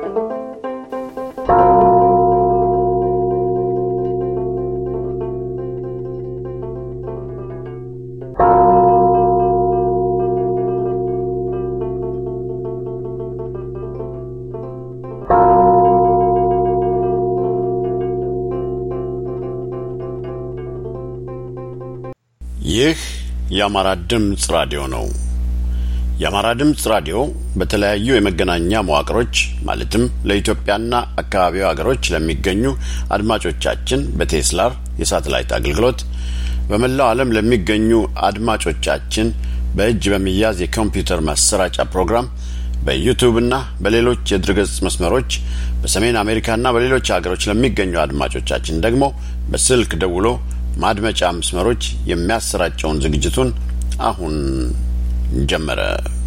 ይህ የአማራ ድምፅ ራዲዮ ነው። የአማራ ድምፅ ራዲዮ በተለያዩ የመገናኛ መዋቅሮች ማለትም ለኢትዮጵያና አካባቢው ሀገሮች ለሚገኙ አድማጮቻችን በቴስላር የሳተላይት አገልግሎት በመላው ዓለም ለሚገኙ አድማጮቻችን በእጅ በሚያዝ የኮምፒውተር ማሰራጫ ፕሮግራም በዩቱብና በሌሎች የድረገጽ መስመሮች በሰሜን አሜሪካና በሌሎች ሀገሮች ለሚገኙ አድማጮቻችን ደግሞ በስልክ ደውሎ ማድመጫ መስመሮች የሚያሰራጨውን ዝግጅቱን አሁን ጀመረ።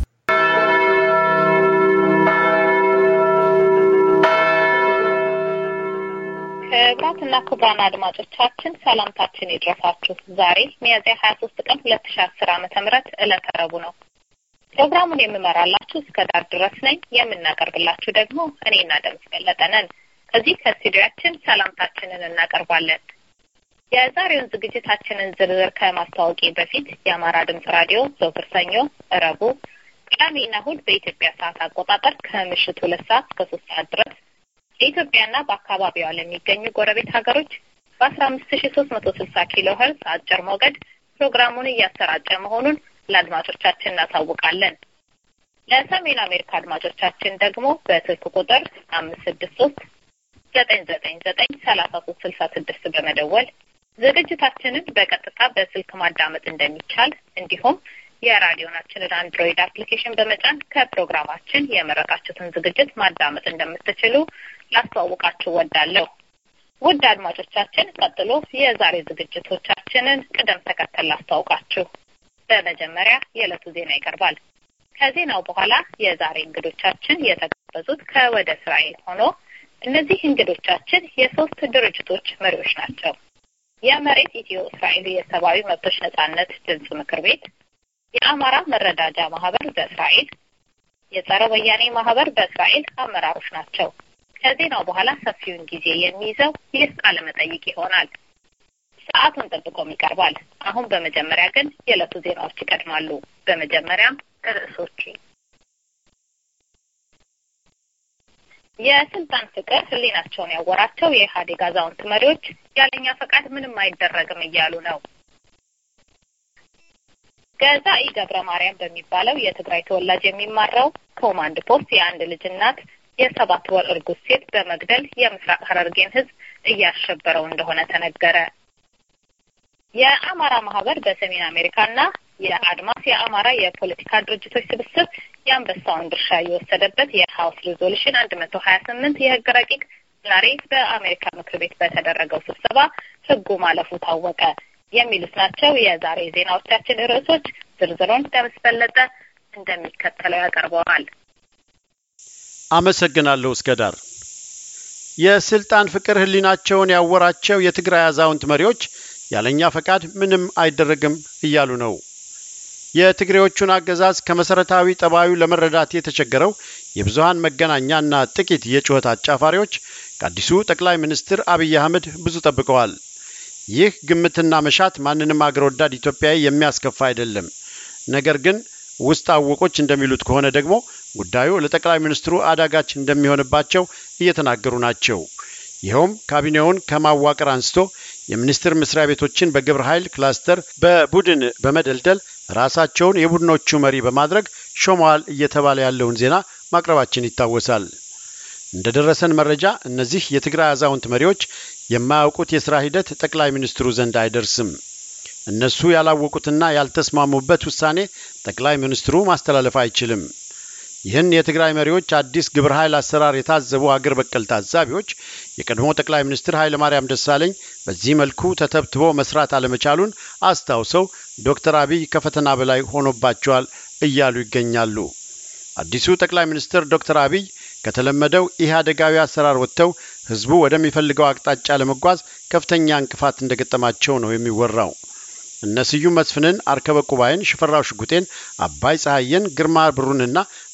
ክቡራትና ክቡራን አድማጮቻችን ሰላምታችን ይድረሳችሁ። ዛሬ ሚያዝያ ሀያ ሶስት ቀን ሁለት ሺ አስር ዓመተ ምህረት ዕለተ ረቡዕ ነው። ፕሮግራሙን የምመራላችሁ እስከ ዳር ድረስ ነኝ። የምናቀርብላችሁ ደግሞ እኔና ደምስ ገለጠ ነን። ከዚህ ከስቱዲያችን ሰላምታችንን እናቀርባለን። የዛሬውን ዝግጅታችንን ዝርዝር ከማስታወቂ በፊት የአማራ ድምጽ ራዲዮ ዘወትር ሰኞ፣ ረቡዕ፣ ቅዳሜና እሁድ በኢትዮጵያ ሰዓት አቆጣጠር ከምሽቱ ሁለት ሰዓት እስከ ሶስት ሰዓት ድረስ በኢትዮጵያና በአካባቢዋ ለሚገኙ ጎረቤት ሀገሮች በአስራ አምስት ሺ ሶስት መቶ ስልሳ ኪሎ ሄርዝ አጭር ሞገድ ፕሮግራሙን እያሰራጨ መሆኑን ለአድማጮቻችን እናሳውቃለን። ለሰሜን አሜሪካ አድማጮቻችን ደግሞ በስልክ ቁጥር አምስት ስድስት ሶስት ዘጠኝ ዘጠኝ ዘጠኝ ሰላሳ ሶስት ስልሳ ስድስት በመደወል ዝግጅታችንን በቀጥታ በስልክ ማዳመጥ እንደሚቻል እንዲሁም የራዲዮናችንን አንድሮይድ አፕሊኬሽን በመጫን ከፕሮግራማችን የመረጣችሁትን ዝግጅት ማዳመጥ እንደምትችሉ ላስተዋውቃችሁ ወዳለሁ። ውድ አድማጮቻችን፣ ቀጥሎ የዛሬ ዝግጅቶቻችንን ቅደም ተከተል ላስተዋውቃችሁ። በመጀመሪያ የዕለቱ ዜና ይቀርባል። ከዜናው በኋላ የዛሬ እንግዶቻችን የተጋበዙት ከወደ እስራኤል ሆኖ እነዚህ እንግዶቻችን የሶስት ድርጅቶች መሪዎች ናቸው። የመሬት ኢትዮ እስራኤል የሰብአዊ መብቶች ነጻነት ድምፅ ምክር ቤት፣ የአማራ መረዳጃ ማህበር በእስራኤል፣ የጸረ ወያኔ ማህበር በእስራኤል አመራሮች ናቸው። ከዜናው በኋላ ሰፊውን ጊዜ የሚይዘው ይህ ቃለ መጠይቅ ይሆናል። ሰዓቱን ጠብቆም ይቀርባል። አሁን በመጀመሪያ ግን የዕለቱ ዜናዎች ይቀድማሉ። በመጀመሪያም ርዕሶቹ የስልጣን ፍቅር ህሊናቸውን ያወራቸው የኢህአዴግ አዛውንት መሪዎች ያለኛ ፈቃድ ምንም አይደረግም እያሉ ነው። ገዛኢ ገብረ ማርያም በሚባለው የትግራይ ተወላጅ የሚማራው ኮማንድ ፖስት የአንድ ልጅ እናት የሰባት ወር እርጉዝ ሴት በመግደል የምስራቅ ሐረርጌን ህዝብ እያሸበረው እንደሆነ ተነገረ። የአማራ ማህበር በሰሜን አሜሪካና የአድማስ የአማራ የፖለቲካ ድርጅቶች ስብስብ የአንበሳውን ድርሻ የወሰደበት የሀውስ ሪዞሉሽን አንድ መቶ ሀያ ስምንት የህግ ረቂቅ ዛሬ በአሜሪካ ምክር ቤት በተደረገው ስብሰባ ህጉ ማለፉ ታወቀ። የሚሉት ናቸው የዛሬ ዜናዎቻችን ርዕሶች። ዝርዝሩን ደምስ በለጠ እንደሚከተለው ያቀርበዋል። አመሰግናለሁ እስከ ዳር። የስልጣን ፍቅር ህሊናቸውን ያወራቸው የትግራይ አዛውንት መሪዎች ያለኛ ፈቃድ ምንም አይደረግም እያሉ ነው። የትግሬዎቹን አገዛዝ ከመሰረታዊ ጠባዩ ለመረዳት የተቸገረው የብዙሃን መገናኛና ጥቂት የጩኸት አጫፋሪዎች ከአዲሱ ጠቅላይ ሚኒስትር አብይ አህመድ ብዙ ጠብቀዋል። ይህ ግምትና መሻት ማንንም አገር ወዳድ ኢትዮጵያዊ የሚያስከፋ አይደለም። ነገር ግን ውስጥ አወቆች እንደሚሉት ከሆነ ደግሞ ጉዳዩ ለጠቅላይ ሚኒስትሩ አዳጋች እንደሚሆንባቸው እየተናገሩ ናቸው። ይኸውም ካቢኔውን ከማዋቀር አንስቶ የሚኒስቴር መስሪያ ቤቶችን በግብረ ኃይል ክላስተር በቡድን በመደልደል ራሳቸውን የቡድኖቹ መሪ በማድረግ ሾመዋል እየተባለ ያለውን ዜና ማቅረባችን ይታወሳል። እንደ ደረሰን መረጃ እነዚህ የትግራይ አዛውንት መሪዎች የማያውቁት የሥራ ሂደት ጠቅላይ ሚኒስትሩ ዘንድ አይደርስም። እነሱ ያላወቁትና ያልተስማሙበት ውሳኔ ጠቅላይ ሚኒስትሩ ማስተላለፍ አይችልም። ይህን የትግራይ መሪዎች አዲስ ግብረ ኃይል አሰራር የታዘቡ አገር በቀል ታዛቢዎች የቀድሞ ጠቅላይ ሚኒስትር ኃይለማርያም ደሳለኝ በዚህ መልኩ ተተብትቦ መስራት አለመቻሉን አስታውሰው ዶክተር አብይ ከፈተና በላይ ሆኖባቸዋል እያሉ ይገኛሉ። አዲሱ ጠቅላይ ሚኒስትር ዶክተር አብይ ከተለመደው ኢህአዴጋዊ አሰራር ወጥተው ህዝቡ ወደሚፈልገው አቅጣጫ ለመጓዝ ከፍተኛ እንቅፋት እንደገጠማቸው ነው የሚወራው። እነ ስዩም መስፍንን፣ አርከበ ቁባይን፣ ሽፈራው ሽጉጤን፣ አባይ ፀሐየን፣ ግርማ ብሩንና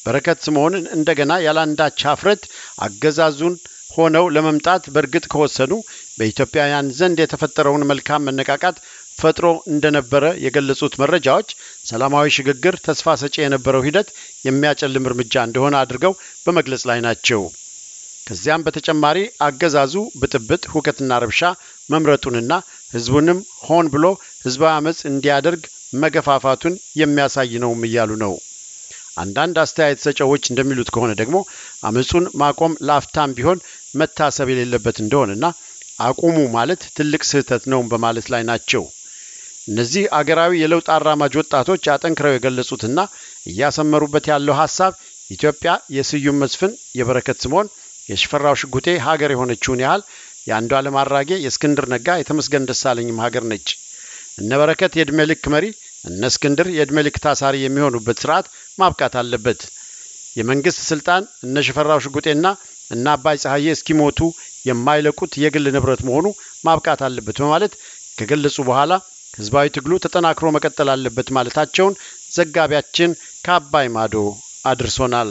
በረከት ስምዖንን እንደገና ያላንዳች ሀፍረት አገዛዙን ሆነው ለመምጣት በእርግጥ ከወሰኑ በኢትዮጵያውያን ዘንድ የተፈጠረውን መልካም መነቃቃት ፈጥሮ እንደነበረ የገለጹት መረጃዎች ሰላማዊ ሽግግር ተስፋ ሰጪ የነበረው ሂደት የሚያጨልም እርምጃ እንደሆነ አድርገው በመግለጽ ላይ ናቸው። ከዚያም በተጨማሪ አገዛዙ ብጥብጥ፣ ሁከትና ረብሻ መምረጡንና ህዝቡንም ሆን ብሎ ህዝባዊ አመፅ እንዲያደርግ መገፋፋቱን የሚያሳይ ነውም እያሉ ነው። አንዳንድ አስተያየት ሰጪዎች እንደሚሉት ከሆነ ደግሞ አመፁን ማቆም ለአፍታም ቢሆን መታሰብ የሌለበት እንደሆነና አቁሙ ማለት ትልቅ ስህተት ነው በማለት ላይ ናቸው። እነዚህ አገራዊ የለውጥ አራማጅ ወጣቶች አጠንክረው የገለጹትና እያሰመሩበት ያለው ሀሳብ ኢትዮጵያ የስዩም መስፍን፣ የበረከት ስምዖን፣ የሽፈራው ሽጉጤ ሀገር የሆነችውን ያህል የአንዱ ዓለም አራጌ፣ የእስክንድር ነጋ፣ የተመስገን ደሳለኝም ሀገር ነች። እነ በረከት የዕድሜ ልክ መሪ፣ እነ እስክንድር የዕድሜ ልክ ታሳሪ የሚሆኑበት ስርዓት ማብቃት አለበት። የመንግስት ስልጣን እነ ሽፈራው ሽጉጤና እነ አባይ ፀሐዬ እስኪሞቱ የማይለቁት የግል ንብረት መሆኑ ማብቃት አለበት በማለት ከገለጹ በኋላ ህዝባዊ ትግሉ ተጠናክሮ መቀጠል አለበት ማለታቸውን ዘጋቢያችን ከአባይ ማዶ አድርሶናል።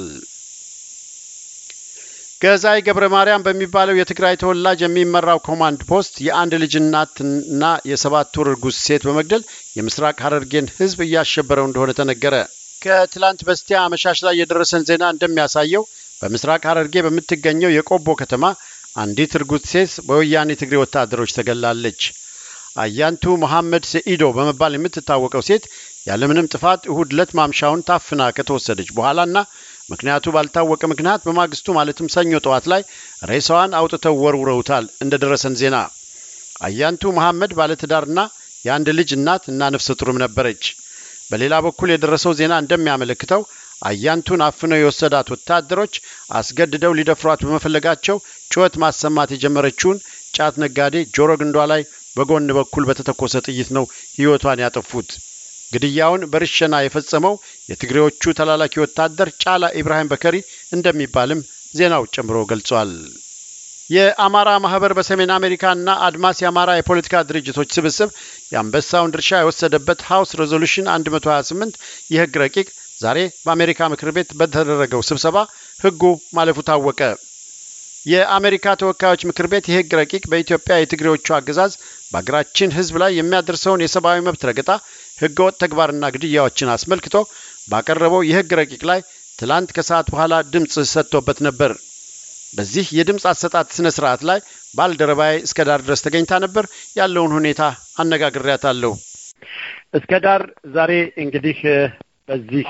ገዛይ ገብረ ማርያም በሚባለው የትግራይ ተወላጅ የሚመራው ኮማንድ ፖስት የአንድ ልጅ እናትና የሰባት ወር እርጉዝ ሴት በመግደል የምስራቅ ሀረርጌን ህዝብ እያሸበረው እንደሆነ ተነገረ። ከትላንት በስቲያ አመሻሽ ላይ የደረሰን ዜና እንደሚያሳየው በምስራቅ ሀረርጌ በምትገኘው የቆቦ ከተማ አንዲት እርጉዝ ሴት በወያኔ ትግሬ ወታደሮች ተገላለች። አያንቱ መሐመድ ሰኢዶ በመባል የምትታወቀው ሴት ያለምንም ጥፋት እሁድ ዕለት ማምሻውን ታፍና ከተወሰደች በኋላና ምክንያቱ ባልታወቀ ምክንያት በማግስቱ ማለትም ሰኞ ጠዋት ላይ ሬሳዋን አውጥተው ወርውረውታል። እንደ ደረሰን ዜና አያንቱ መሐመድ ባለትዳርና የአንድ ልጅ እናት እና ነፍሰ ጡርም ነበረች። በሌላ በኩል የደረሰው ዜና እንደሚያመለክተው አያንቱን አፍነው የወሰዳት ወታደሮች አስገድደው ሊደፍሯት በመፈለጋቸው ጩኸት ማሰማት የጀመረችውን ጫት ነጋዴ ጆሮ ግንዷ ላይ በጎን በኩል በተተኮሰ ጥይት ነው ሕይወቷን ያጠፉት። ግድያውን በርሸና የፈጸመው የትግሬዎቹ ተላላኪ ወታደር ጫላ ኢብራሂም በከሪ እንደሚባልም ዜናው ጨምሮ ገልጿል። የአማራ ማህበር በሰሜን አሜሪካና አድማስ የአማራ የፖለቲካ ድርጅቶች ስብስብ የአንበሳውን ድርሻ የወሰደበት ሀውስ ሬዞሉሽን 128 የህግ ረቂቅ ዛሬ በአሜሪካ ምክር ቤት በተደረገው ስብሰባ ህጉ ማለፉ ታወቀ። የአሜሪካ ተወካዮች ምክር ቤት የህግ ረቂቅ በኢትዮጵያ የትግሬዎቹ አገዛዝ በሀገራችን ህዝብ ላይ የሚያደርሰውን የሰብአዊ መብት ረገጣ፣ ህገወጥ ተግባርና ግድያዎችን አስመልክቶ ባቀረበው የህግ ረቂቅ ላይ ትላንት ከሰዓት በኋላ ድምፅ ሰጥቶበት ነበር። በዚህ የድምፅ አሰጣጥ ስነ ስርዓት ላይ ባልደረባዬ እስከ ዳር ድረስ ተገኝታ ነበር። ያለውን ሁኔታ አነጋግሬያታለሁ። እስከ ዳር ዛሬ እንግዲህ በዚህ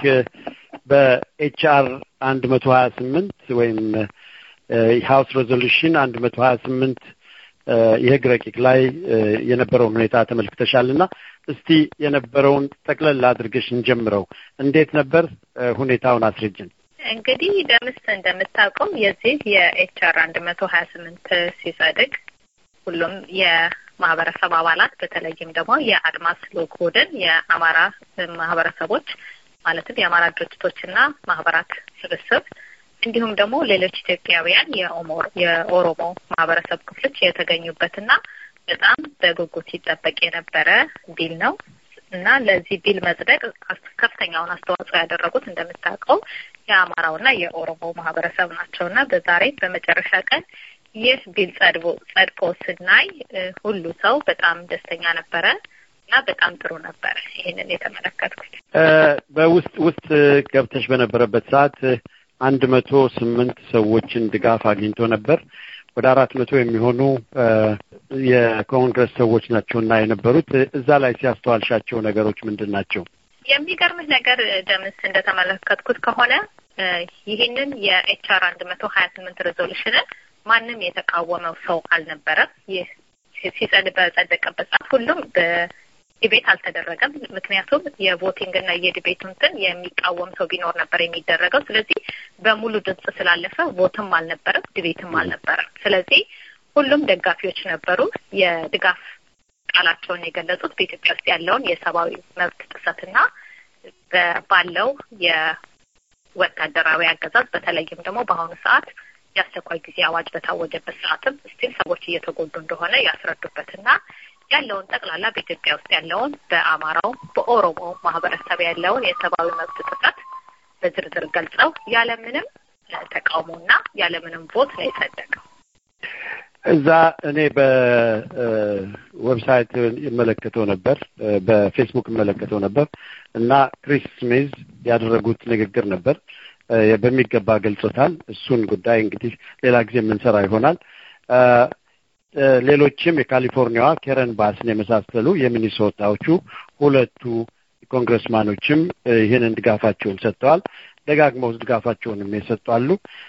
በኤችአር አንድ መቶ ሀያ ስምንት ወይም ሀውስ ሬዞሉሽን አንድ መቶ ሀያ ስምንት የህግ ረቂቅ ላይ የነበረውን ሁኔታ ተመልክተሻል እና እስቲ የነበረውን ጠቅለል አድርገሽ እንጀምረው። እንዴት ነበር ሁኔታውን አስረጅን። እንግዲህ ደምስ እንደምታውቀው የዚህ የኤችአር አንድ መቶ ሀያ ስምንት ሲጸድቅ ሁሉም የማህበረሰብ አባላት በተለይም ደግሞ የአድማስ ልዑክ ቡድን የአማራ ማህበረሰቦች ማለትም የአማራ ድርጅቶችና ማህበራት ስብስብ እንዲሁም ደግሞ ሌሎች ኢትዮጵያውያን የኦሮሞ ማህበረሰብ ክፍሎች የተገኙበትና በጣም በጉጉት ይጠበቅ የነበረ ቢል ነው እና ለዚህ ቢል መጽደቅ ከፍተኛውን አስተዋጽኦ ያደረጉት እንደምታውቀው የአማራውና የኦሮሞ ማህበረሰብ ናቸው እና በዛሬ በመጨረሻ ቀን ይህ ቢል ጸድቦ ጸድቆ ስናይ ሁሉ ሰው በጣም ደስተኛ ነበረ እና በጣም ጥሩ ነበረ። ይህንን የተመለከትኩት በውስጥ ውስጥ ገብተሽ በነበረበት ሰዓት አንድ መቶ ስምንት ሰዎችን ድጋፍ አግኝቶ ነበር። ወደ አራት መቶ የሚሆኑ የኮንግረስ ሰዎች ናቸው እና የነበሩት እዛ ላይ ሲያስተዋልሻቸው ነገሮች ምንድን ናቸው? የሚገርምህ ነገር ደምስ እንደተመለከትኩት ከሆነ ይህንን የኤችአር አንድ መቶ ሀያ ስምንት ሬዞሉሽንን ማንም የተቃወመው ሰው አልነበረም። ይህ ሲጸድ በጸደቀበት ሰዓት ሁሉም ዲቤት አልተደረገም። ምክንያቱም የቮቲንግ እና የዲቤቱ እንትን የሚቃወም ሰው ቢኖር ነበር የሚደረገው። ስለዚህ በሙሉ ድምጽ ስላለፈ ቮትም አልነበረም፣ ዲቤትም አልነበረም። ስለዚህ ሁሉም ደጋፊዎች ነበሩ። የድጋፍ ቃላቸውን የገለጹት በኢትዮጵያ ውስጥ ያለውን የሰብአዊ መብት ጥሰትና ባለው የወታደራዊ አገዛዝ በተለይም ደግሞ በአሁኑ ሰዓት የአስቸኳይ ጊዜ አዋጅ በታወጀበት ሰዓትም ስቲል ሰዎች እየተጎዱ እንደሆነ ያስረዱበትና ያለውን ጠቅላላ በኢትዮጵያ ውስጥ ያለውን በአማራው በኦሮሞ ማህበረሰብ ያለውን የሰብአዊ መብት ጥሰት በዝርዝር ገልጸው ያለምንም ተቃውሞና ያለምንም ቮት ነው የጸደቀው። እዛ እኔ በዌብሳይት ይመለከተው ነበር፣ በፌስቡክ ይመለከተው ነበር እና ክሪስ ስሚዝ ያደረጉት ንግግር ነበር። በሚገባ ገልጾታል። እሱን ጉዳይ እንግዲህ ሌላ ጊዜ የምንሰራ ይሆናል። ሌሎችም የካሊፎርኒያዋ ኬረን ባስን የመሳሰሉ የሚኒሶታዎቹ ሁለቱ ኮንግረስማኖችም ይህንን ድጋፋቸውን ሰጥተዋል። ደጋግመው ድጋፋቸውንም የሰጡ አሉ።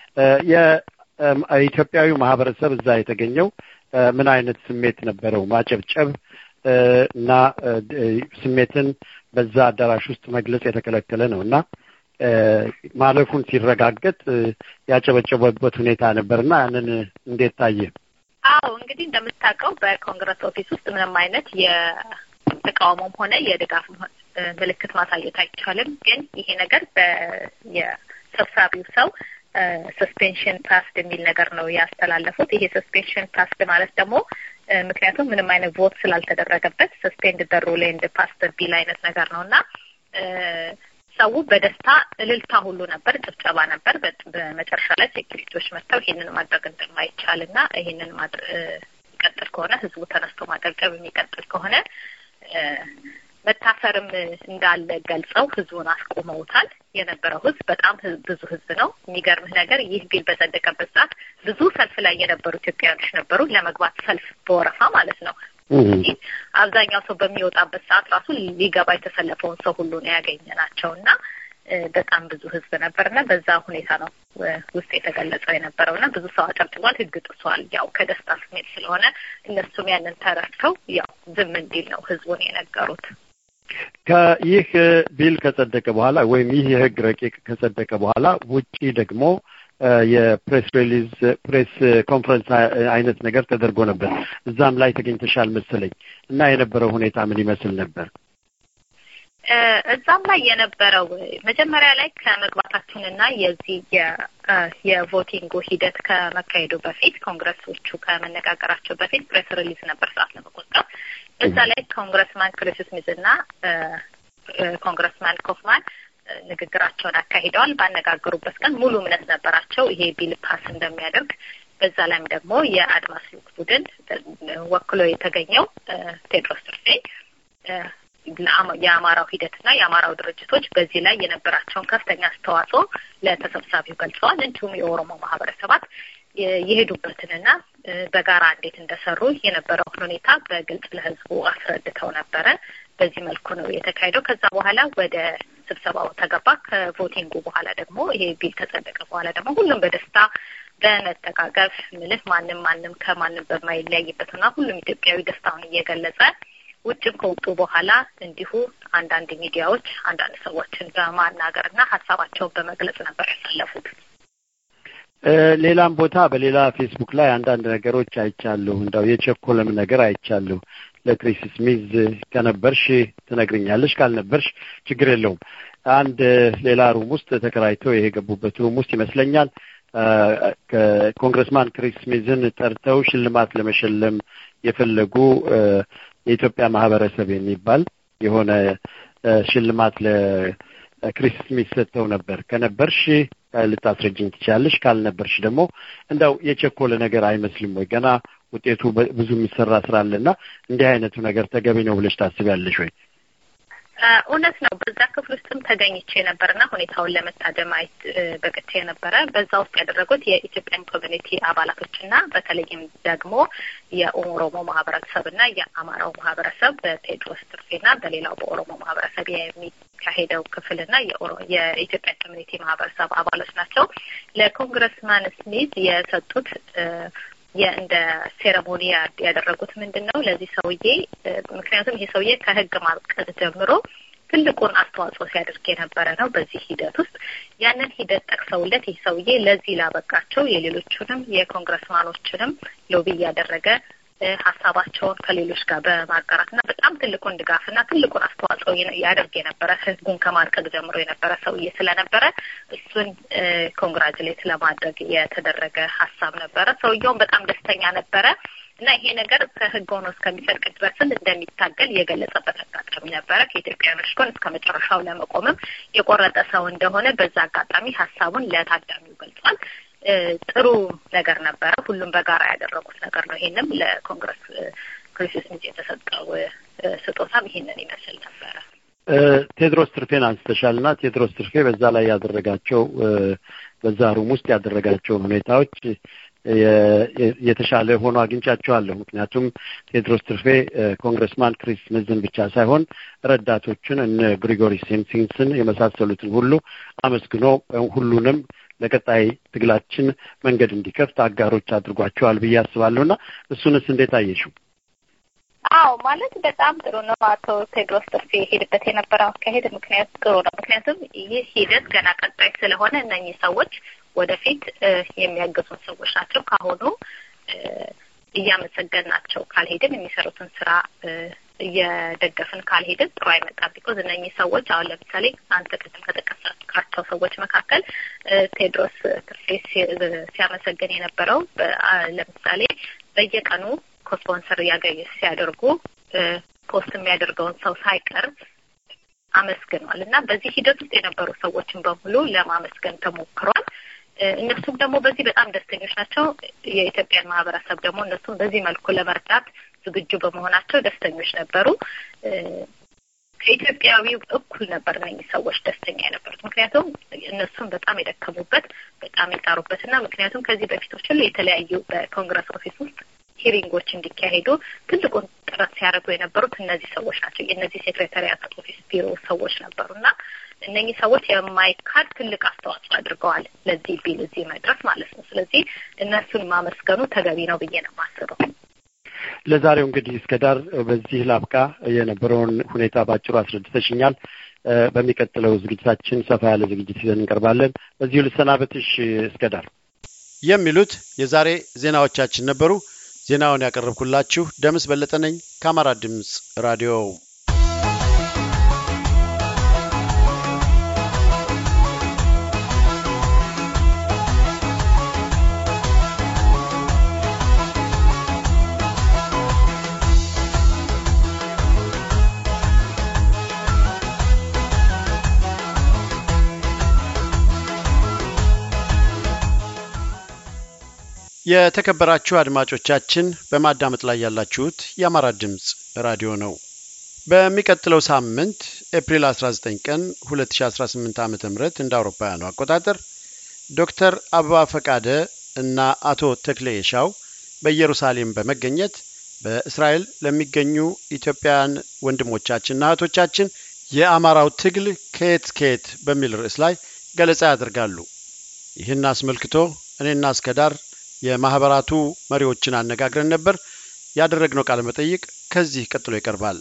የኢትዮጵያዊው ማህበረሰብ እዛ የተገኘው ምን አይነት ስሜት ነበረው? ማጨብጨብ እና ስሜትን በዛ አዳራሽ ውስጥ መግለጽ የተከለከለ ነው እና ማለፉን ሲረጋገጥ ያጨበጨበበት ሁኔታ ነበርና ያንን እንዴት ታየ? አዎ እንግዲህ እንደምታውቀው በኮንግረስ ኦፊስ ውስጥ ምንም አይነት የተቃውሞም ሆነ የድጋፍ ምልክት ማሳየት አይቻልም። ግን ይሄ ነገር የሰብሳቢው ሰው ሰስፔንሽን ፓስድ የሚል ነገር ነው ያስተላለፉት። ይሄ ሰስፔንሽን ፓስድ ማለት ደግሞ ምክንያቱም ምንም አይነት ቮት ስላልተደረገበት ሰስፔንድ ደሩ ላይ እንደ ፓስተር ቢል አይነት ነገር ነው እና ሰው በደስታ እልልታ ሁሉ ነበር፣ ጭብጨባ ነበር። በመጨረሻ ላይ ሴኩሪቲዎች መጥተው ይሄንን ማድረግ እንደማይቻል እና ይሄንን የሚቀጥል ከሆነ ህዝቡ ተነስቶ ማጨብጨብ የሚቀጥል ከሆነ መታሰርም እንዳለ ገልጸው ህዝቡን አስቆመውታል። የነበረው ህዝብ በጣም ብዙ ህዝብ ነው። የሚገርምህ ነገር ይህ ቢል በጸደቀበት ሰዓት ብዙ ሰልፍ ላይ የነበሩ ኢትዮጵያውያኖች ነበሩ፣ ለመግባት ሰልፍ በወረፋ ማለት ነው። አብዛኛው ሰው በሚወጣበት ሰዓት ራሱ ሊገባ የተሰለፈውን ሰው ሁሉ ነው ያገኘ ናቸው እና በጣም ብዙ ህዝብ ነበር እና በዛ ሁኔታ ነው ውስጥ የተገለጸው የነበረው እና ብዙ ሰው አጨብጭቧል። ህግ ጥሷል። ያው ከደስታ ስሜት ስለሆነ እነሱም ያንን ተረድተው ያው ዝም እንዲል ነው ህዝቡን የነገሩት። ከይህ ቢል ከጸደቀ በኋላ ወይም ይህ የህግ ረቂቅ ከጸደቀ በኋላ ውጪ ደግሞ የፕሬስ ሪሊዝ ፕሬስ ኮንፈረንስ አይነት ነገር ተደርጎ ነበር። እዛም ላይ ተገኝተሻል መሰለኝ እና የነበረው ሁኔታ ምን ይመስል ነበር? እዛም ላይ የነበረው መጀመሪያ ላይ ከመግባታችንና የዚህ የቮቲንጉ ሂደት ከመካሄዱ በፊት ኮንግረሶቹ ከመነጋገራቸው በፊት ፕሬስ ሪሊዝ ነበር ሰዓት ለመቆጠብ እዛ ላይ ኮንግረስማን ክሪስ ስሚዝ እና ኮንግረስማን ኮፍማን ንግግራቸውን አካሂደዋል። ባነጋገሩበት ቀን ሙሉ እምነት ነበራቸው ይሄ ቢል ፓስ እንደሚያደርግ። በዛ ላይም ደግሞ የአድማስ ልዑክ ቡድን ወክሎ የተገኘው ቴድሮስ ትርፌ የአማራው ሂደትና የአማራው ድርጅቶች በዚህ ላይ የነበራቸውን ከፍተኛ አስተዋጽኦ ለተሰብሳቢው ገልጸዋል። እንዲሁም የኦሮሞ ማህበረሰባት የሄዱበትንና በጋራ እንዴት እንደሰሩ የነበረውን ሁኔታ በግልጽ ለህዝቡ አስረድተው ነበረ። በዚህ መልኩ ነው የተካሄደው። ከዛ በኋላ ወደ ስብሰባው ተገባ። ከቮቲንጉ በኋላ ደግሞ ይሄ ቢል ከጸደቀ በኋላ ደግሞ ሁሉም በደስታ በመጠቃቀፍ ምልህ ማንም ማንም ከማንም በማይለያይበትና ሁሉም ኢትዮጵያዊ ደስታውን እየገለጸ ውጭም ከወጡ በኋላ እንዲሁ አንዳንድ ሚዲያዎች አንዳንድ ሰዎችን በማናገርና ሀሳባቸውን በመግለጽ ነበር ያሳለፉት። ሌላም ቦታ በሌላ ፌስቡክ ላይ አንዳንድ ነገሮች አይቻለሁ። እንዳው የቸኮለም ነገር አይቻለሁ። ለክሪስ ስሚዝ ከነበርሽ ትነግርኛለሽ፣ ካልነበርሽ ችግር የለውም። አንድ ሌላ ሩም ውስጥ ተከራይተው የገቡበት ሩም ውስጥ ይመስለኛል ኮንግረስማን ክሪስ ስሚዝን ጠርተው ሽልማት ለመሸለም የፈለጉ የኢትዮጵያ ማህበረሰብ የሚባል የሆነ ሽልማት ለክሪስ ስሚዝ ሰጥተው ነበር። ከነበርሽ ልታስረጅኝ ትችላለሽ፣ ካልነበርሽ ደግሞ እንደው የቸኮለ ነገር አይመስልም ወይ? ገና ውጤቱ ብዙ የሚሰራ ስራ አለና እንዲህ አይነቱ ነገር ተገቢ ነው ብለሽ ታስቢያለሽ ወይ? እውነት ነው። በዛ ክፍል ውስጥም ተገኝቼ ነበርና ሁኔታውን ለመታደም አይት በቅቼ ነበረ። በዛ ውስጥ ያደረጉት የኢትዮጵያን ኮሚኒቲ አባላቶችና በተለይም ደግሞ የኦሮሞ ማህበረሰብና የአማራው ማህበረሰብ በቴድሮስ ትርፌና በሌላው በኦሮሞ ማህበረሰብ የሚካሄደው ክፍልና የኢትዮጵያን ኮሚኒቲ ማህበረሰብ አባሎች ናቸው። ለኮንግረስማን ስሚዝ የሰጡት የእንደ ሴረሞኒ ያደረጉት ምንድን ነው ለዚህ ሰውዬ ምክንያቱም ይሄ ሰውዬ ከህግ ማብቀት ጀምሮ ትልቁን አስተዋጽኦ ሲያደርግ የነበረ ነው። በዚህ ሂደት ውስጥ ያንን ሂደት ጠቅሰውለት ይህ ሰውዬ ለዚህ ላበቃቸው የሌሎቹንም የኮንግረስማኖችንም ሎቢ እያደረገ ሀሳባቸውን ከሌሎች ጋር በማጋራትና በጣም ትልቁን ድጋፍና ትልቁን አስተዋጽኦ ያደርግ የነበረ ህዝቡን ከማርቀቅ ጀምሮ የነበረ ሰውዬ ስለነበረ እሱን ኮንግራጁሌት ለማድረግ የተደረገ ሀሳብ ነበረ። ሰውየውን በጣም ደስተኛ ነበረ። እና ይሄ ነገር ከህግ ሆኖ እስከሚጸድቅ ድረስም እንደሚታገል የገለጸበት አጋጣሚ ነበረ። ከኢትዮጵያውያኖች ጎን እስከ መጨረሻው ለመቆምም የቆረጠ ሰው እንደሆነ በዛ አጋጣሚ ሀሳቡን ለታዳሚው ገልጿል። ጥሩ ነገር ነበረ። ሁሉም በጋራ ያደረጉት ነገር ነው። ይሄንም ለኮንግረስ ክሪስስ ሚዝ የተሰጠው ስጦታም ይሄንን ይመስል ነበረ። ቴድሮስ ትርፌን አንስተሻል እና ቴድሮስ ትርፌ በዛ ላይ ያደረጋቸው በዛ ሩም ውስጥ ያደረጋቸውን ሁኔታዎች የተሻለ ሆኖ አግኝቻቸዋለሁ። ምክንያቱም ቴድሮስ ትርፌ ኮንግረስማን ክሪስ ምዝን ብቻ ሳይሆን ረዳቶችን እነ ግሪጎሪ ሴንሲንስን የመሳሰሉትን ሁሉ አመስግኖ ሁሉንም ለቀጣይ ትግላችን መንገድ እንዲከፍት አጋሮች አድርጓቸዋል ብዬ አስባለሁ እና እሱንስ እንዴት አየሽው? አዎ ማለት በጣም ጥሩ ነው። አቶ ቴድሮስ ትርፌ የሄድበት የነበረው አካሄድ ምክንያት ጥሩ ነው። ምክንያቱም ይህ ሂደት ገና ቀጣይ ስለሆነ እነኚህ ሰዎች ወደፊት የሚያገዙን ሰዎች ናቸው። ካሁኑ እያመሰገንናቸው ካልሄድን የሚሰሩትን ስራ እየደገፍን ካልሄድን ጥሩ አይመጣም። ቢኮዝ እነኚህ ሰዎች አሁን ለምሳሌ አንተ ቅድም ከጠቀስካቸው ሰዎች መካከል ቴድሮስ ትርፌ ሲያመሰግን የነበረው ለምሳሌ በየቀኑ ኮስፖንሰር እያገኙ ሲያደርጉ ፖስት የሚያደርገውን ሰው ሳይቀር አመስግኗል እና በዚህ ሂደት ውስጥ የነበሩ ሰዎችን በሙሉ ለማመስገን ተሞክሯል። እነሱም ደግሞ በዚህ በጣም ደስተኞች ናቸው። የኢትዮጵያን ማህበረሰብ ደግሞ እነሱም በዚህ መልኩ ለመርዳት ዝግጁ በመሆናቸው ደስተኞች ነበሩ። ከኢትዮጵያዊው እኩል ነበር እነኚህ ሰዎች ደስተኛ የነበሩት። ምክንያቱም እነሱም በጣም የደከሙበት በጣም የጣሩበት እና ምክንያቱም ከዚህ በፊቶች ሁሉ የተለያዩ በኮንግረስ ኦፊስ ውስጥ ሂሪንጎች እንዲካሄዱ ትልቁን ጥረት ሲያደርጉ የነበሩት እነዚህ ሰዎች ናቸው። የእነዚህ ሴክሬታሪያት ኦፊስ ቢሮ ሰዎች ነበሩ እና እነኚህ ሰዎች የማይካድ ትልቅ አስተዋጽኦ አድርገዋል ለዚህ ቢል እዚህ መድረስ ማለት ነው። ስለዚህ እነሱን ማመስገኑ ተገቢ ነው ብዬ ነው የማስበው። ለዛሬው እንግዲህ እስከ ዳር በዚህ ላብቃ። የነበረውን ሁኔታ ባጭሩ አስረድተሽኛል። በሚቀጥለው ዝግጅታችን ሰፋ ያለ ዝግጅት ይዘን እንቀርባለን። በዚሁ ልሰናበትሽ እስከ ዳር። የሚሉት የዛሬ ዜናዎቻችን ነበሩ። ዜናውን ያቀረብኩላችሁ ደምስ በለጠ ነኝ ከአማራ ድምፅ ራዲዮ። የተከበራችሁ አድማጮቻችን በማዳመጥ ላይ ያላችሁት የአማራ ድምፅ ራዲዮ ነው። በሚቀጥለው ሳምንት ኤፕሪል 19 ቀን 2018 ዓ ም እንደ አውሮፓውያኑ አቆጣጠር ዶክተር አበባ ፈቃደ እና አቶ ተክሌ የሻው በኢየሩሳሌም በመገኘት በእስራኤል ለሚገኙ ኢትዮጵያውያን ወንድሞቻችንና እህቶቻችን የአማራው ትግል ከየት ከየት በሚል ርዕስ ላይ ገለጻ ያደርጋሉ። ይህን አስመልክቶ እኔና እስከዳር የማህበራቱ መሪዎችን አነጋግረን ነበር። ያደረግነው ቃለ መጠይቅ ከዚህ ቀጥሎ ይቀርባል።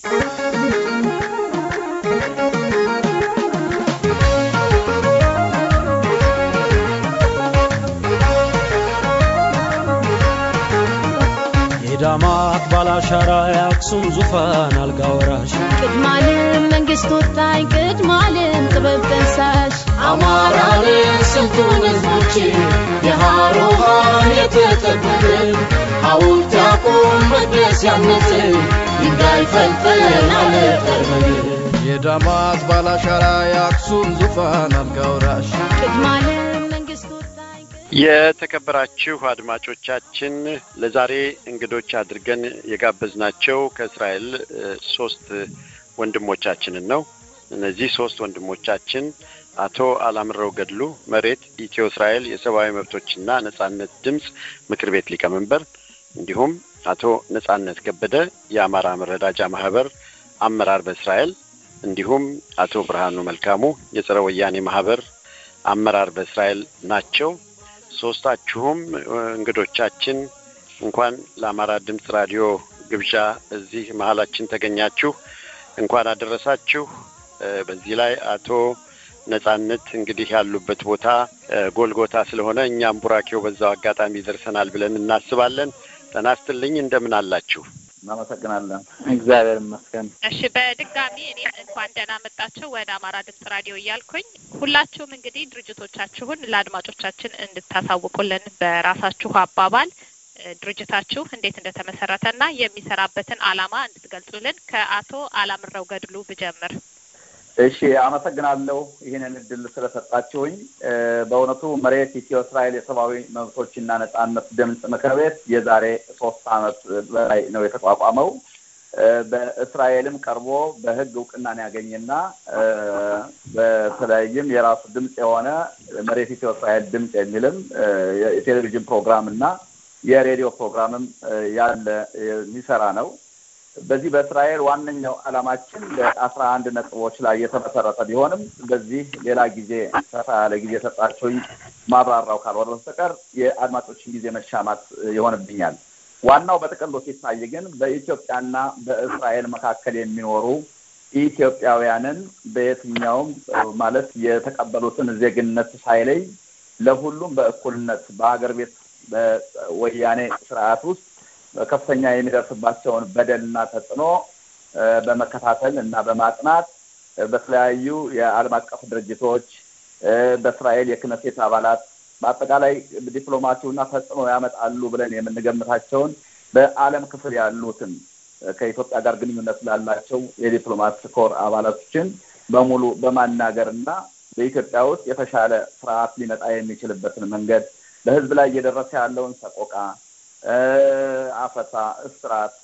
የዳማት ባላሻራ የአክሱም ዙፋን አልጋ ወራሽ ቅድማልም መንግስት ወጣኝ ቅድማልም ጥበብ ጠንሳሽ አማራንን ስልጡን ህዝቦች የሃሮሃን የተጠበብን ሐውልት ያቁም መቅደስ ያነጽን ድንጋይ ፈልፈል አለጠርበን የዳማት ባላሻራ የአክሱም ዙፋን አልጋ ወራሽ ቅድማልም መንግስት ወጣኝ የተከበራችሁ አድማጮቻችን ለዛሬ እንግዶች አድርገን የጋበዝናቸው ከእስራኤል ሶስት ወንድሞቻችንን ነው። እነዚህ ሶስት ወንድሞቻችን አቶ አላምረው ገድሉ መሬት ኢትዮ እስራኤል የሰብአዊ መብቶችና ነጻነት ድምፅ ምክር ቤት ሊቀመንበር፣ እንዲሁም አቶ ነጻነት ከበደ የአማራ መረዳጃ ማህበር አመራር በእስራኤል እንዲሁም አቶ ብርሃኑ መልካሙ የጸረ ወያኔ ማህበር አመራር በእስራኤል ናቸው። ሶስታችሁም እንግዶቻችን እንኳን ለአማራ ድምፅ ራዲዮ ግብዣ እዚህ መሀላችን ተገኛችሁ። እንኳን አደረሳችሁ። በዚህ ላይ አቶ ነጻነት እንግዲህ ያሉበት ቦታ ጎልጎታ ስለሆነ እኛም ቡራኬው በዛው አጋጣሚ ይደርሰናል ብለን እናስባለን። ጤና ይስጥልኝ። እንደምን አላችሁ? እናመሰግናለን። እግዚአብሔር ይመስገን። እሺ በድጋሚ እኔ እንኳን ደህና መጣችሁ ወደ አማራ ድምጽ ራዲዮ እያልኩኝ ሁላችሁም እንግዲህ ድርጅቶቻችሁን ለአድማጮቻችን እንድታሳውቁልን በራሳችሁ አባባል ድርጅታችሁ እንዴት እንደተመሰረተ እና የሚሰራበትን ዓላማ እንድትገልጹልን ከአቶ አላምረው ገድሉ ብጀምር። እሺ፣ አመሰግናለሁ ይህንን እድል ስለሰጣችሁኝ። በእውነቱ መሬት ኢትዮ እስራኤል የሰብአዊ መብቶችና ነጻነት ድምፅ ምክር ቤት የዛሬ ሶስት አመት በላይ ነው የተቋቋመው። በእስራኤልም ቀርቦ በህግ እውቅናን ያገኘና በተለይም የራሱ ድምፅ የሆነ መሬት ኢትዮ እስራኤል ድምፅ የሚልም የቴሌቪዥን ፕሮግራም እና የሬዲዮ ፕሮግራምም ያለ የሚሰራ ነው። በዚህ በእስራኤል ዋነኛው ዓላማችን በአስራ አንድ ነጥቦች ላይ የተመሰረተ ቢሆንም በዚህ ሌላ ጊዜ ሰፋ ያለ ጊዜ ሰጣችሁኝ ማብራራው ካልሆነ በስተቀር የአድማጮችን ጊዜ መሻማት ይሆንብኛል። ዋናው በጥቅሉ ሲታይ ግን በኢትዮጵያና በእስራኤል መካከል የሚኖሩ ኢትዮጵያውያንን በየትኛውም ማለት የተቀበሉትን ዜግነት ሳይለይ ለሁሉም በእኩልነት በሀገር ቤት በወያኔ ስርዓት ውስጥ ከፍተኛ የሚደርስባቸውን በደልና ተጽዕኖ በመከታተል እና በማጥናት በተለያዩ የዓለም አቀፍ ድርጅቶች በእስራኤል የክነሴት አባላት በአጠቃላይ ዲፕሎማሲውና ተጽዕኖ ያመጣሉ ብለን የምንገምታቸውን በዓለም ክፍል ያሉትን ከኢትዮጵያ ጋር ግንኙነት ላላቸው የዲፕሎማት ኮር አባላቶችን በሙሉ በማናገር እና በኢትዮጵያ ውስጥ የተሻለ ስርዓት ሊመጣ የሚችልበትን መንገድ በሕዝብ ላይ እየደረሰ ያለውን ሰቆቃ፣ አፈሳ፣ እስራት፣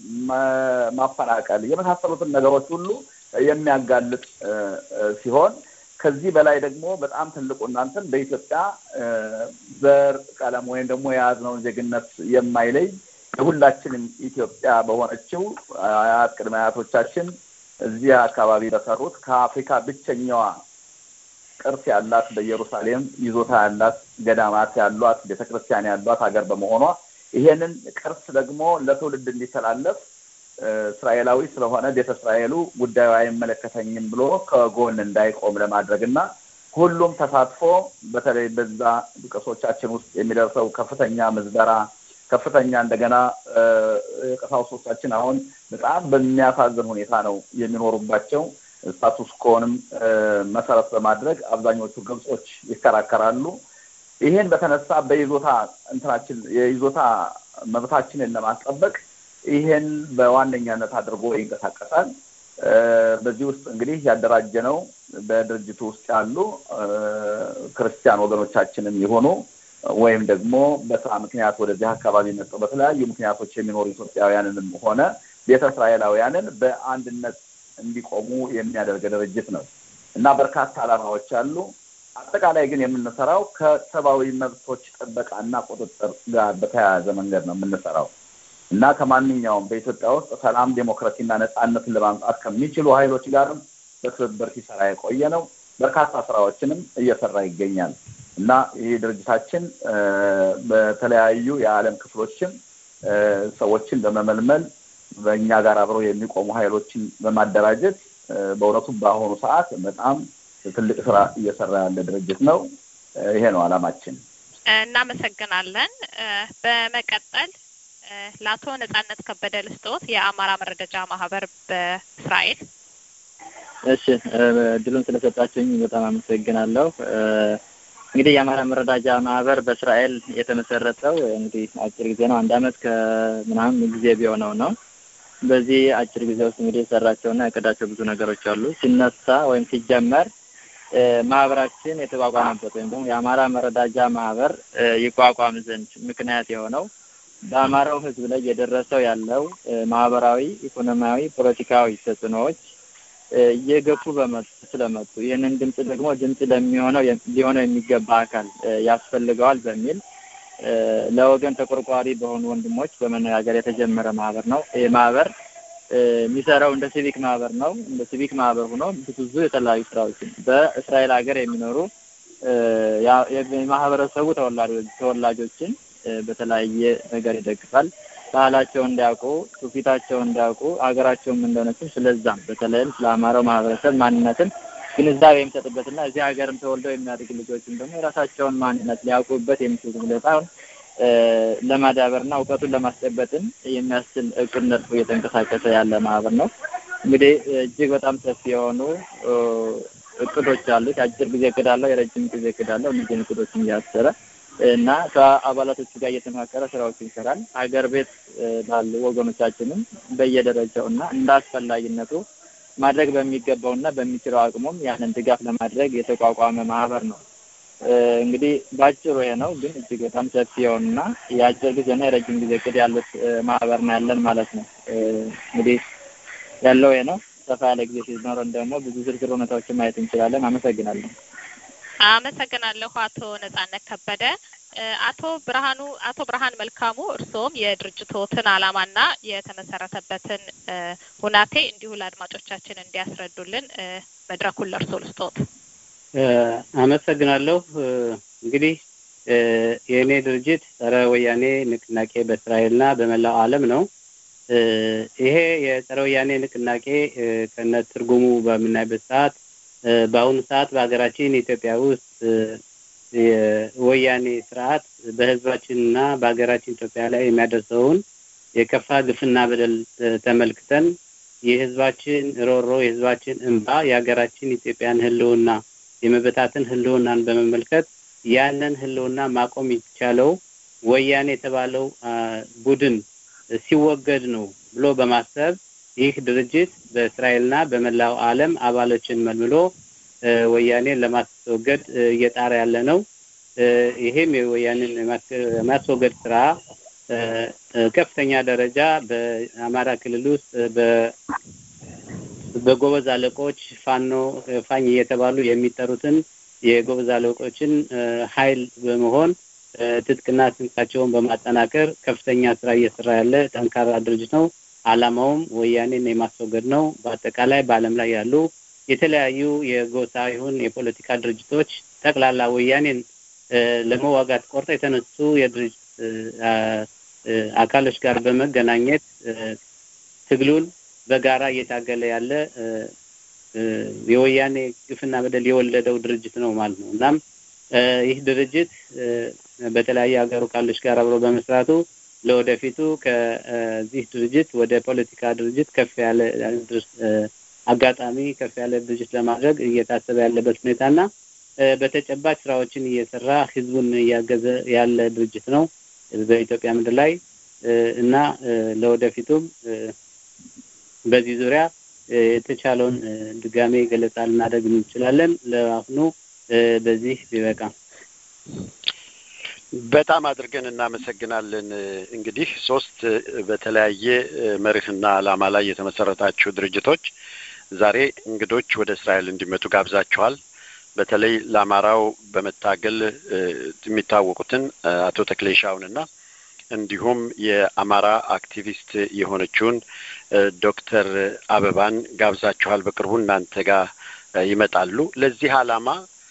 ማፈናቀል የመሳሰሉትን ነገሮች ሁሉ የሚያጋልጥ ሲሆን ከዚህ በላይ ደግሞ በጣም ትልቁ እናንተን በኢትዮጵያ ዘር፣ ቀለም ወይም ደግሞ የያዝነውን ዜግነት የማይለይ የሁላችንም ኢትዮጵያ በሆነችው አያት ቅድመ አያቶቻችን እዚህ አካባቢ በሰሩት ከአፍሪካ ብቸኛዋ ቅርስ ያላት በኢየሩሳሌም ይዞታ ያላት ገዳማት ያሏት ቤተክርስቲያን ያሏት ሀገር በመሆኗ ይሄንን ቅርስ ደግሞ ለትውልድ እንዲተላለፍ እስራኤላዊ ስለሆነ ቤተ እስራኤሉ ጉዳዩ አይመለከተኝም ብሎ ከጎን እንዳይቆም ለማድረግ እና ሁሉም ተሳትፎ በተለይ በዛ ቅርሶቻችን ውስጥ የሚደርሰው ከፍተኛ ምዝበራ ከፍተኛ እንደገና ቀሳውስቶቻችን አሁን በጣም በሚያሳዝን ሁኔታ ነው የሚኖሩባቸው። ስታቱስ ኮንም መሰረት በማድረግ አብዛኞቹ ግብጾች ይከራከራሉ። ይሄን በተነሳ በይዞታ እንትናችን የይዞታ መብታችንን ለማስጠበቅ ይሄን በዋነኛነት አድርጎ ይንቀሳቀሳል። በዚህ ውስጥ እንግዲህ ያደራጀ ነው በድርጅቱ ውስጥ ያሉ ክርስቲያን ወገኖቻችንም የሆኑ ወይም ደግሞ በስራ ምክንያት ወደዚህ አካባቢ መጥተው በተለያዩ ምክንያቶች የሚኖሩ ኢትዮጵያውያንንም ሆነ ቤተ እስራኤላውያንን በአንድነት እንዲቆሙ የሚያደርግ ድርጅት ነው እና በርካታ ዓላማዎች አሉ። አጠቃላይ ግን የምንሰራው ከሰብአዊ መብቶች ጥበቃና ቁጥጥር ጋር በተያያዘ መንገድ ነው የምንሰራው እና ከማንኛውም በኢትዮጵያ ውስጥ ሰላም፣ ዴሞክራሲና ነጻነትን ለማምጣት ከሚችሉ ኃይሎች ጋርም በትብብር ሲሰራ የቆየ ነው። በርካታ ስራዎችንም እየሰራ ይገኛል እና ይህ ድርጅታችን በተለያዩ የዓለም ክፍሎችም ሰዎችን በመመልመል በእኛ ጋር አብረው የሚቆሙ ኃይሎችን በማደራጀት በእውነቱ በአሁኑ ሰዓት በጣም ትልቅ ስራ እየሰራ ያለ ድርጅት ነው። ይሄ ነው ዓላማችን። እናመሰግናለን። በመቀጠል ለአቶ ነጻነት ከበደ ልስጦት የአማራ መረዳጃ ማህበር በእስራኤል። እሺ፣ እድሉን ስለሰጣችሁኝ በጣም አመሰግናለሁ። እንግዲህ የአማራ መረዳጃ ማህበር በእስራኤል የተመሰረተው እንግዲህ አጭር ጊዜ ነው፣ አንድ አመት ከምናምን ጊዜ ቢሆነው ነው። በዚህ አጭር ጊዜ ውስጥ እንግዲህ የሰራቸውና ያቀዳቸው ብዙ ነገሮች አሉ። ሲነሳ ወይም ሲጀመር ማህበራችን የተቋቋመበት ወይም ደግሞ የአማራ መረዳጃ ማህበር ይቋቋም ዘንድ ምክንያት የሆነው በአማራው ሕዝብ ላይ እየደረሰው ያለው ማህበራዊ፣ ኢኮኖሚያዊ፣ ፖለቲካዊ ተጽዕኖዎች እየገፉ በመጡ ስለመጡ ይህንን ድምጽ ደግሞ ድምጽ ለሚሆነው ሊሆነው የሚገባ አካል ያስፈልገዋል በሚል ለወገን ተቆርቋሪ በሆኑ ወንድሞች በመነጋገር የተጀመረ ማህበር ነው። ይህ ማህበር የሚሰራው እንደ ሲቪክ ማህበር ነው። እንደ ሲቪክ ማህበር ሆኖ ብዙ የተለያዩ ስራዎችን በእስራኤል ሀገር የሚኖሩ የማህበረሰቡ ተወላጆችን በተለያየ ነገር ይደግፋል። ባህላቸውን እንዲያውቁ፣ ትውፊታቸውን እንዲያውቁ፣ ሀገራቸውም እንደሆነችም ስለዛም በተለይም ስለ አማራው ማህበረሰብ ማንነትን ግንዛቤ የሚሰጥበትና እዚህ ሀገርም ተወልደው የሚያድግ ልጆችም ደግሞ የራሳቸውን ማንነት ሊያውቁበት የሚችሉ ሁኔታውን ለማዳበርና እውቀቱን ለማስጨበጥም የሚያስችል እቅድ ነድፎ እየተንቀሳቀሰ ያለ ማህበር ነው። እንግዲህ እጅግ በጣም ሰፊ የሆኑ እቅዶች አሉት። የአጭር ጊዜ እቅድ አለው፣ የረጅም ጊዜ እቅድ አለው። እነዚህን እቅዶችን እያሰረ እና ከአባላቶቹ ጋር እየተመካከረ ስራዎችን ይሰራል። ሀገር ቤት ባሉ ወገኖቻችንም በየደረጃው እና እንደ አስፈላጊነቱ ማድረግ በሚገባው እና በሚችለው አቅሙም ያንን ድጋፍ ለማድረግ የተቋቋመ ማህበር ነው። እንግዲህ በአጭሩ ይሄ ነው። ግን እጅግ በጣም ሰፊ የሆኑና የአጭር ጊዜና የረጅም ጊዜ እቅድ ያሉት ማህበር ነው ያለን ማለት ነው። እንግዲህ ያለው ይሄ ነው። ሰፋ ያለ ጊዜ ሲኖረን ደግሞ ብዙ ዝርዝር ሁኔታዎችን ማየት እንችላለን። አመሰግናለሁ። አመሰግናለሁ አቶ ነጻነት ከበደ። አቶ ብርሃኑ አቶ ብርሃን መልካሙ እርስዎም የድርጅቶትን ዓላማና የተመሰረተበትን ሁናቴ እንዲሁ ለአድማጮቻችን እንዲያስረዱልን መድረኩን ለእርሶ ልስጦት። አመሰግናለሁ። እንግዲህ የእኔ ድርጅት ጸረ ወያኔ ንቅናቄ በእስራኤልና በመላው ዓለም ነው። ይሄ የጸረ ወያኔ ንቅናቄ ከነ ትርጉሙ በምናይበት ሰዓት በአሁኑ ሰዓት በሀገራችን ኢትዮጵያ ውስጥ የወያኔ ስርዓት በሕዝባችንና በሀገራችን ኢትዮጵያ ላይ የሚያደርሰውን የከፋ ግፍና በደል ተመልክተን የሕዝባችን ሮሮ፣ የሕዝባችን እንባ፣ የሀገራችን ኢትዮጵያን ህልውና የመበታትን ህልውናን በመመልከት ያንን ህልውና ማቆም የሚቻለው ወያኔ የተባለው ቡድን ሲወገድ ነው ብሎ በማሰብ ይህ ድርጅት በእስራኤልና በመላው ዓለም አባሎችን መልምሎ ወያኔን ለማስወገድ እየጣረ ያለ ነው። ይሄም የወያኔን የማስወገድ ስራ ከፍተኛ ደረጃ በአማራ ክልል ውስጥ በጎበዝ አለቆች ፋኖ ፋኝ እየተባሉ የሚጠሩትን የጎበዝ አለቆችን ኃይል በመሆን ትጥቅና ስንቃቸውን በማጠናከር ከፍተኛ ስራ እየሰራ ያለ ጠንካራ ድርጅት ነው። ዓላማውም ወያኔን የማስወገድ ነው። በአጠቃላይ በዓለም ላይ ያሉ የተለያዩ የጎሳ ይሁን የፖለቲካ ድርጅቶች ጠቅላላ ወያኔን ለመዋጋት ቆርጠው የተነሱ የድርጅት አካሎች ጋር በመገናኘት ትግሉን በጋራ እየታገለ ያለ የወያኔ ግፍና በደል የወለደው ድርጅት ነው ማለት ነው። እናም ይህ ድርጅት በተለያዩ ሀገሩ ካሎች ጋር አብሮ በመስራቱ ለወደፊቱ ከዚህ ድርጅት ወደ ፖለቲካ ድርጅት ከፍ ያለ አጋጣሚ ከፍ ያለ ድርጅት ለማድረግ እየታሰበ ያለበት ሁኔታና በተጨባጭ ስራዎችን እየሰራ ህዝቡን እያገዘ ያለ ድርጅት ነው በኢትዮጵያ ምድር ላይ እና ለወደፊቱም በዚህ ዙሪያ የተቻለውን ድጋሜ ገለጻ ልናደርግ እንችላለን። ለአሁኑ በዚህ ቢበቃ። በጣም አድርገን እናመሰግናለን። እንግዲህ ሶስት በተለያየ መርህና ዓላማ ላይ የተመሰረታችሁ ድርጅቶች ዛሬ እንግዶች ወደ እስራኤል እንዲመጡ ጋብዛችኋል። በተለይ ለአማራው በመታገል የሚታወቁትን አቶ ተክሌሻውንና እንዲሁም የአማራ አክቲቪስት የሆነችውን ዶክተር አበባን ጋብዛችኋል። በቅርቡ እናንተ ጋር ይመጣሉ። ለዚህ ዓላማ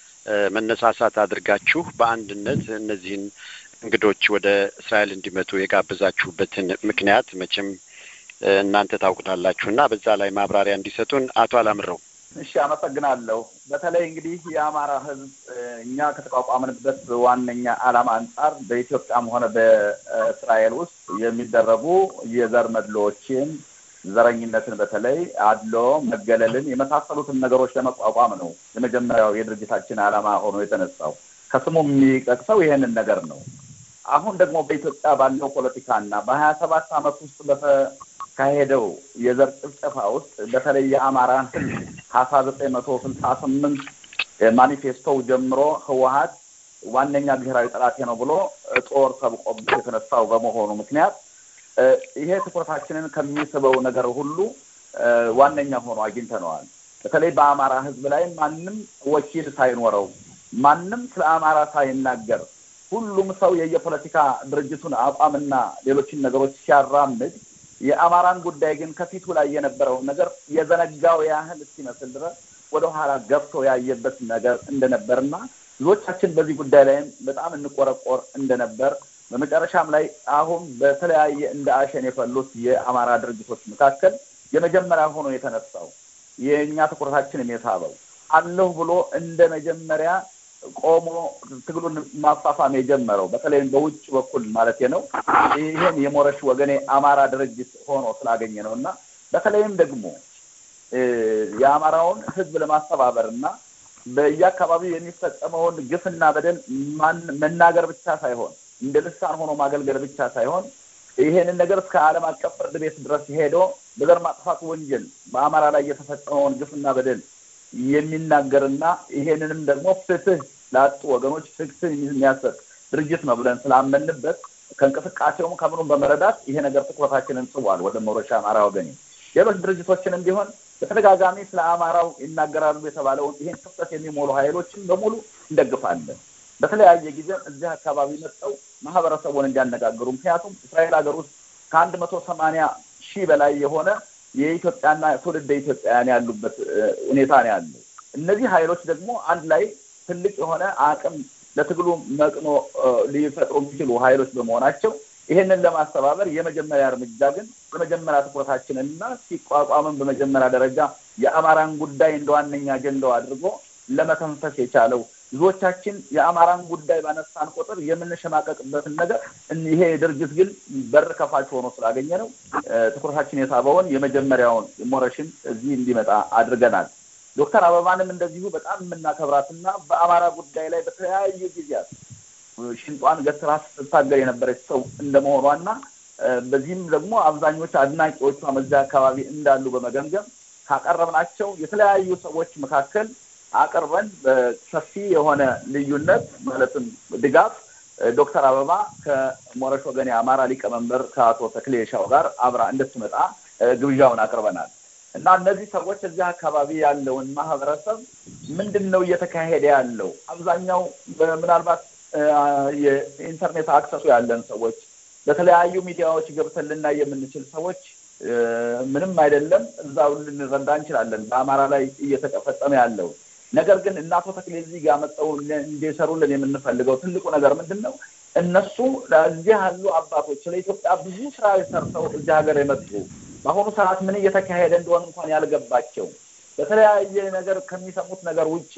መነሳሳት አድርጋችሁ በአንድነት እነዚህን እንግዶች ወደ እስራኤል እንዲመጡ የጋበዛችሁበትን ምክንያት መቼም እናንተ ታውቁታላችሁ እና በዛ ላይ ማብራሪያ እንዲሰጡን አቶ አላምረው። እሺ፣ አመሰግናለሁ። በተለይ እንግዲህ የአማራ ሕዝብ እኛ ከተቋቋምንበት ዋነኛ ዓላማ አንጻር በኢትዮጵያም ሆነ በእስራኤል ውስጥ የሚደረጉ የዘር መድሎዎችን፣ ዘረኝነትን፣ በተለይ አድሎ፣ መገለልን የመሳሰሉትን ነገሮች ለመቋቋም ነው የመጀመሪያው የድርጅታችን ዓላማ ሆኖ የተነሳው። ከስሙ የሚጠቅሰው ይሄንን ነገር ነው። አሁን ደግሞ በኢትዮጵያ ባለው ፖለቲካና በሀያ ሰባት ዓመት ውስጥ በተካሄደው የዘር ጭፍጨፋ ውስጥ በተለይ የአማራን ህዝብ ከአስራ ዘጠኝ መቶ ስልሳ ስምንት ማኒፌስቶው ጀምሮ ህወሀት ዋነኛ ብሔራዊ ጠላቴ ነው ብሎ ጦር ሰብቆበት የተነሳው በመሆኑ ምክንያት ይሄ ትኩረታችንን ከሚስበው ነገር ሁሉ ዋነኛ ሆኖ አግኝተነዋል። በተለይ በአማራ ህዝብ ላይ ማንም ወኪል ሳይኖረው ማንም ስለ አማራ ሳይናገር ሁሉም ሰው የየፖለቲካ ድርጅቱን አቋምና ሌሎችን ነገሮች ሲያራምድ የአማራን ጉዳይ ግን ከፊቱ ላይ የነበረውን ነገር የዘነጋው ያህል እስኪመስል ድረስ ወደኋላ ገብቶ ያየበት ነገር እንደነበርና ብዙዎቻችን በዚህ ጉዳይ ላይም በጣም እንቆረቆር እንደነበር በመጨረሻም ላይ አሁን በተለያየ እንደ አሸን የፈሉት የአማራ ድርጅቶች መካከል የመጀመሪያ ሆኖ የተነሳው የእኛ ትኩረታችንም የሳበው አለሁ ብሎ እንደ መጀመሪያ ቆሞ ትግሉን ማፋፋም የጀመረው በተለይም በውጭ በኩል ማለት ነው። ይህን የሞረሽ ወገኔ አማራ ድርጅት ሆኖ ስላገኘ ነው እና በተለይም ደግሞ የአማራውን ሕዝብ ለማስተባበር እና በየአካባቢው የሚፈጸመውን ግፍና በደል መናገር ብቻ ሳይሆን እንደ ልሳን ሆኖ ማገልገል ብቻ ሳይሆን ይሄንን ነገር እስከ ዓለም አቀፍ ፍርድ ቤት ድረስ ሄዶ በዘር ማጥፋት ወንጀል በአማራ ላይ የተፈጸመውን ግፍና በደል የሚናገርና ይሄንንም ደግሞ ፍትህ ላጡ ወገኖች ፍትህ የሚያሰጥ ድርጅት ነው ብለን ስላመንበት ከእንቅስቃሴውም ከምኑም በመረዳት ይሄ ነገር ትኩረታችንን ስቧል ወደ መሮሻ አማራ ወገኔ። ሌሎች ድርጅቶችንም ቢሆን በተደጋጋሚ ስለ አማራው ይናገራሉ የተባለውን ይሄን ክፍተት የሚሞሉ ኃይሎችን በሙሉ እንደግፋለን። በተለያየ ጊዜ እዚህ አካባቢ መጥተው ማህበረሰቡን እንዲያነጋግሩ ምክንያቱም እስራኤል ሀገር ውስጥ ከአንድ መቶ ሰማንያ ሺህ በላይ የሆነ የኢትዮጵያና ትውልደ ኢትዮጵያውያን ያሉበት ሁኔታ ነው ያለው። እነዚህ ኃይሎች ደግሞ አንድ ላይ ትልቅ የሆነ አቅም ለትግሉ መቅኖ ሊፈጥሩ የሚችሉ ኃይሎች በመሆናቸው ይሄንን ለማስተባበር የመጀመሪያ እርምጃ ግን የመጀመሪያ ትኩረታችንና ሲቋቋምም በመጀመሪያ ደረጃ የአማራን ጉዳይ እንደ ዋነኛ አጀንዳው አድርጎ ለመተንፈስ የቻለው ብዙዎቻችን የአማራን ጉዳይ ባነሳን ቁጥር የምንሸማቀቅበትን ነገር ይሄ ድርጅት ግን በር ከፋች ሆኖ ስላገኘ ነው ትኩረታችን የሳበውን የመጀመሪያውን ሞረሽን እዚህ እንዲመጣ አድርገናል። ዶክተር አበባንም እንደዚሁ በጣም የምናከብራትና በአማራ ጉዳይ ላይ በተለያዩ ጊዜያት ሽንጧን ገትራ ስትታገል የነበረች ሰው እንደመሆኗና በዚህም ደግሞ አብዛኞቹ አድናቂዎቿ በዚያ አካባቢ እንዳሉ በመገምገም ካቀረብናቸው የተለያዩ ሰዎች መካከል አቅርበን በሰፊ የሆነ ልዩነት ማለትም ድጋፍ ዶክተር አበባ ከሞረሽ ወገኔ አማራ ሊቀመንበር ከአቶ ተክሌ ሻው ጋር አብራ እንድትመጣ ግብዣውን አቅርበናል እና እነዚህ ሰዎች እዚህ አካባቢ ያለውን ማህበረሰብ ምንድን ነው እየተካሄደ ያለው አብዛኛው ምናልባት የኢንተርኔት አክሰሱ ያለን ሰዎች በተለያዩ ሚዲያዎች ገብተን ልናይ የምንችል ሰዎች ምንም አይደለም፣ እዛው ልንረዳ እንችላለን በአማራ ላይ እየተፈጸመ ያለው ነገር ግን እናቶ ተክሌ እዚህ ጋር መጠው እንዲሰሩልን የምንፈልገው ትልቁ ነገር ምንድን ነው? እነሱ እዚህ ያሉ አባቶች ለኢትዮጵያ ብዙ ስራ ሰርተው እዚህ ሀገር የመጡ በአሁኑ ሰዓት ምን እየተካሄደ እንደሆነ እንኳን ያልገባቸው በተለያየ ነገር ከሚሰሙት ነገር ውጭ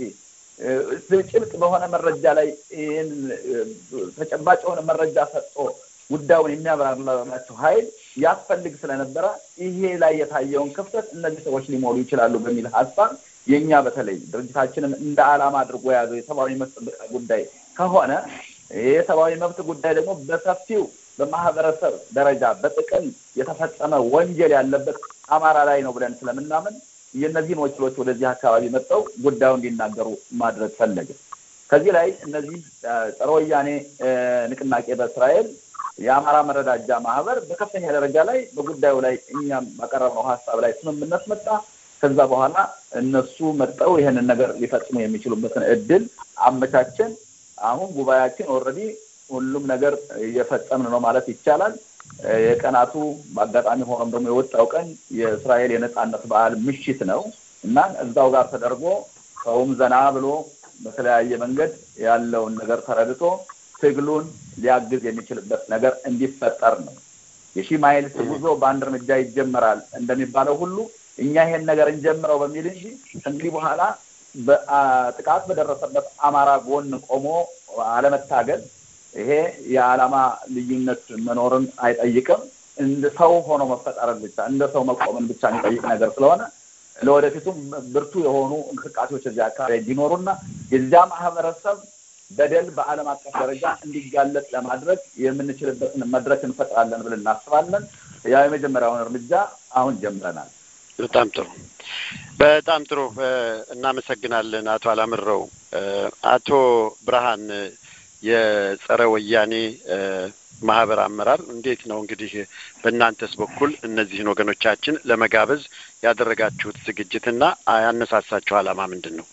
ጭብጥ በሆነ መረጃ ላይ ይህን ተጨባጭ የሆነ መረጃ ሰጥቶ ጉዳዩን የሚያብራራላቸው ኃይል ያስፈልግ ስለነበረ ይሄ ላይ የታየውን ክፍተት እነዚህ ሰዎች ሊሞሉ ይችላሉ በሚል ሀሳብ የእኛ በተለይ ድርጅታችንን እንደ ዓላማ አድርጎ የያዘው የሰብአዊ መብት ጥበቃ ጉዳይ ከሆነ ይህ የሰብአዊ መብት ጉዳይ ደግሞ በሰፊው በማህበረሰብ ደረጃ በጥቅል የተፈጸመ ወንጀል ያለበት አማራ ላይ ነው ብለን ስለምናምን የእነዚህን ወኪሎች ወደዚህ አካባቢ መጥተው ጉዳዩ እንዲናገሩ ማድረግ ፈለገ። ከዚህ ላይ እነዚህ ጸረ ወያኔ ንቅናቄ በእስራኤል የአማራ መረዳጃ ማህበር በከፍተኛ ደረጃ ላይ በጉዳዩ ላይ እኛም ባቀረብነው ሀሳብ ላይ ስምምነት መጣ። ከዛ በኋላ እነሱ መጠው ይህንን ነገር ሊፈጽሙ የሚችሉበትን እድል አመቻችን። አሁን ጉባኤያችን ኦልሬዲ ሁሉም ነገር እየፈጸምን ነው ማለት ይቻላል። የቀናቱ በአጋጣሚ ሆኖም ደግሞ የወጣው ቀን የእስራኤል የነጻነት በዓል ምሽት ነው እና እዛው ጋር ተደርጎ ሰውም ዘና ብሎ በተለያየ መንገድ ያለውን ነገር ተረድቶ ትግሉን ሊያግዝ የሚችልበት ነገር እንዲፈጠር ነው። የሺህ ማይልስ ጉዞ በአንድ እርምጃ ይጀመራል እንደሚባለው ሁሉ እኛ ይሄን ነገር እንጀምረው በሚል እንጂ እንግዲህ በኋላ ጥቃት በደረሰበት አማራ ጎን ቆሞ አለመታገል ይሄ የዓላማ ልዩነት መኖርን አይጠይቅም። እንደ ሰው ሆኖ መፈጠርን ብቻ እንደ ሰው መቆምን ብቻ የሚጠይቅ ነገር ስለሆነ ለወደፊቱም ብርቱ የሆኑ እንቅስቃሴዎች እዚያ አካባቢ እንዲኖሩና የዚያ ማህበረሰብ በደል በዓለም አቀፍ ደረጃ እንዲጋለጥ ለማድረግ የምንችልበትን መድረክ እንፈጥራለን ብለን እናስባለን። ያ የመጀመሪያውን እርምጃ አሁን ጀምረናል። በጣም ጥሩ በጣም ጥሩ እናመሰግናለን አቶ አላምረው። አቶ ብርሃን የጸረ ወያኔ ማህበር አመራር እንዴት ነው እንግዲህ በእናንተስ በኩል እነዚህን ወገኖቻችን ለመጋበዝ ያደረጋችሁት ዝግጅትና ያነሳሳችሁ ዓላማ ምንድን ነው?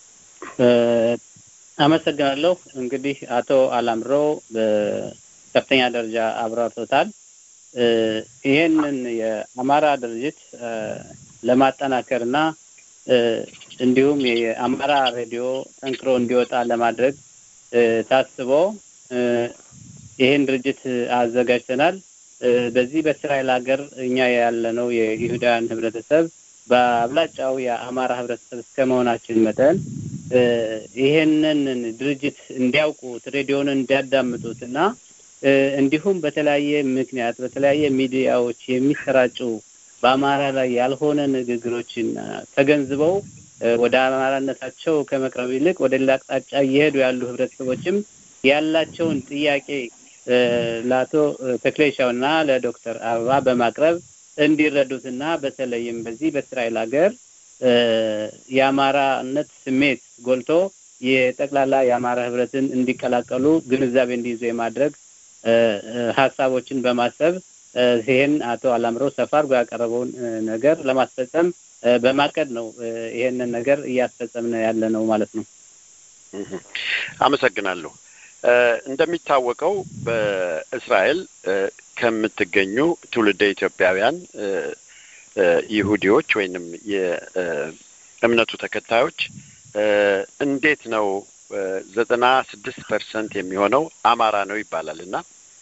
አመሰግናለሁ። እንግዲህ አቶ አላምረው በከፍተኛ ደረጃ አብራርቶታል። ይህንን የአማራ ድርጅት ለማጠናከርና እንዲሁም የአማራ ሬዲዮ ጠንክሮ እንዲወጣ ለማድረግ ታስቦ ይህን ድርጅት አዘጋጅተናል። በዚህ በእስራኤል ሀገር እኛ ያለነው የይሁዳውያን ህብረተሰብ በአብላጫው የአማራ ህብረተሰብ እስከ መሆናችን መጠን ይሄንን ድርጅት እንዲያውቁት ሬዲዮን እንዲያዳምጡት እና እንዲሁም በተለያየ ምክንያት በተለያየ ሚዲያዎች የሚሰራጩ በአማራ ላይ ያልሆነ ንግግሮችን ተገንዝበው ወደ አማራነታቸው ከመቅረብ ይልቅ ወደ ሌላ አቅጣጫ እየሄዱ ያሉ ህብረተሰቦችም ያላቸውን ጥያቄ ለአቶ ተክሌሻው እና ለዶክተር አበባ በማቅረብ እንዲረዱትና በተለይም በዚህ በእስራኤል ሀገር የአማራነት ስሜት ጎልቶ የጠቅላላ የአማራ ህብረትን እንዲቀላቀሉ ግንዛቤ እንዲይዙ የማድረግ ሀሳቦችን በማሰብ ይህን አቶ አላምረው ሰፋ አድርጎ ያቀረበውን ነገር ለማስፈጸም በማቀድ ነው ይሄንን ነገር እያስፈጸምን ያለ ነው ማለት ነው። አመሰግናለሁ። እንደሚታወቀው በእስራኤል ከምትገኙ ትውልደ ኢትዮጵያውያን ይሁዲዎች ወይንም የእምነቱ ተከታዮች እንዴት ነው ዘጠና ስድስት ፐርሰንት የሚሆነው አማራ ነው ይባላል እና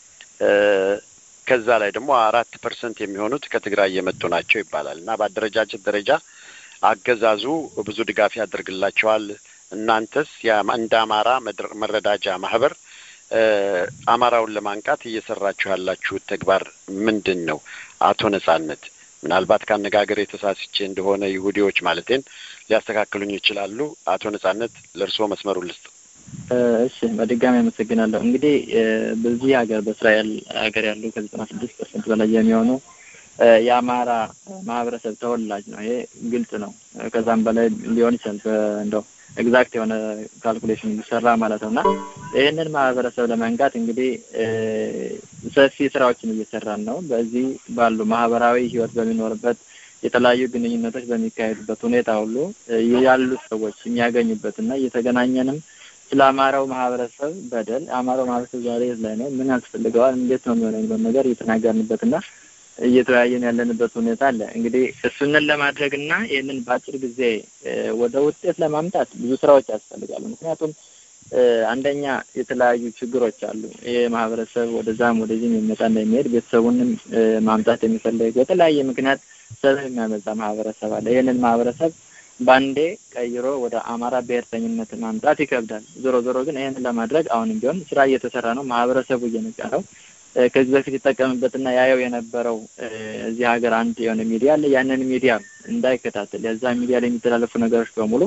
ከዛ ላይ ደግሞ አራት ፐርሰንት የሚሆኑት ከትግራይ የመጡ ናቸው ይባላል እና በአደረጃጀት ደረጃ አገዛዙ ብዙ ድጋፍ ያደርግላቸዋል። እናንተስ እንደ አማራ መረዳጃ ማህበር አማራውን ለማንቃት እየሰራችሁ ያላችሁት ተግባር ምንድን ነው? አቶ ነጻነት ምናልባት ከአነጋገር የተሳስቼ እንደሆነ ይሁዲዎች ማለቴን ሊያስተካክሉኝ ይችላሉ። አቶ ነጻነት ለእርስዎ መስመሩ ልስጥ። እሺ፣ በድጋሚ አመሰግናለሁ። እንግዲህ በዚህ ሀገር በእስራኤል ሀገር ያሉ ከዘጠና ስድስት ፐርሰንት በላይ የሚሆኑ የአማራ ማህበረሰብ ተወላጅ ነው። ይሄ ግልጽ ነው። ከዛም በላይ ሊሆን ይችላል እንደው ኤግዛክት የሆነ ካልኩሌሽን የሚሰራ ማለት ነው እና ይህንን ማህበረሰብ ለመንቃት እንግዲህ ሰፊ ስራዎችን እየሰራን ነው። በዚህ ባሉ ማህበራዊ ህይወት በሚኖርበት የተለያዩ ግንኙነቶች በሚካሄዱበት ሁኔታ ሁሉ ያሉት ሰዎች የሚያገኙበት እና እየተገናኘንም ስለ አማራው ማህበረሰብ በደል አማራው ማህበረሰብ ዛሬ የት ላይ ነው፣ ምን ያስፈልገዋል፣ እንዴት ነው የሚሆነው የሚለውን ነገር እየተናገርንበት እና እየተወያየን ያለንበት ሁኔታ አለ። እንግዲህ እሱንን ለማድረግ እና ይህንን በአጭር ጊዜ ወደ ውጤት ለማምጣት ብዙ ስራዎች ያስፈልጋሉ። ምክንያቱም አንደኛ የተለያዩ ችግሮች አሉ። ይህ ማህበረሰብ ወደዛም ወደዚህም የሚመጣና የሚሄድ ቤተሰቡንም ማምጣት የሚፈልግ በተለያየ ምክንያት ሰብ የሚያመጣ ማህበረሰብ አለ። ይህንን ማህበረሰብ ባንዴ ቀይሮ ወደ አማራ ብሔርተኝነት ማምጣት ይከብዳል። ዞሮ ዞሮ ግን ይህንን ለማድረግ አሁንም ቢሆን ስራ እየተሰራ ነው። ማህበረሰቡ እየነቃ ነው። ከዚህ በፊት ይጠቀምበትና ያየው የነበረው እዚህ ሀገር አንድ የሆነ ሚዲያ አለ። ያንን ሚዲያ እንዳይከታተል የዛ ሚዲያ ላይ የሚተላለፉ ነገሮች በሙሉ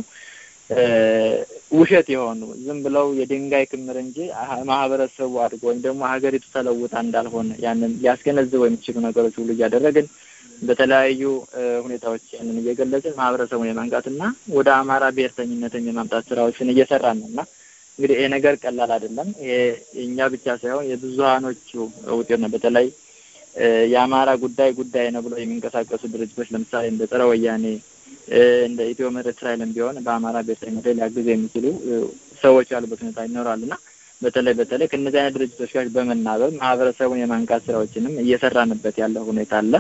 ውሸት የሆኑ ዝም ብለው የድንጋይ ክምር እንጂ ማህበረሰቡ አድጎ ወይም ደግሞ ሀገሪቱ ተለውጣ እንዳልሆነ ያንን ሊያስገነዝበው የሚችሉ ነገሮች ሁሉ እያደረግን በተለያዩ ሁኔታዎች ያንን እየገለጽን ማህበረሰቡን የማንቃትና ወደ አማራ ብሔርተኝነትን የማምጣት ስራዎችን እየሰራን ነው እና እንግዲህ ይሄ ነገር ቀላል አይደለም። ይሄ እኛ ብቻ ሳይሆን የብዙሀኖቹ ውጤት ነው። በተለይ የአማራ ጉዳይ ጉዳይ ነው ብለው የሚንቀሳቀሱ ድርጅቶች ለምሳሌ እንደ ጸረ ወያኔ እንደ ኢትዮ ምህረት እስራኤልም ቢሆን በአማራ ብሔርተኝነት ላይ ሊያግዙ የሚችሉ ሰዎች ያሉበት ሁኔታ ይኖራል እና በተለይ በተለይ ከእነዚህ አይነት ድርጅቶች ጋር በመናበብ ማህበረሰቡን የማንቃት ስራዎችንም እየሰራንበት ያለው ሁኔታ አለ።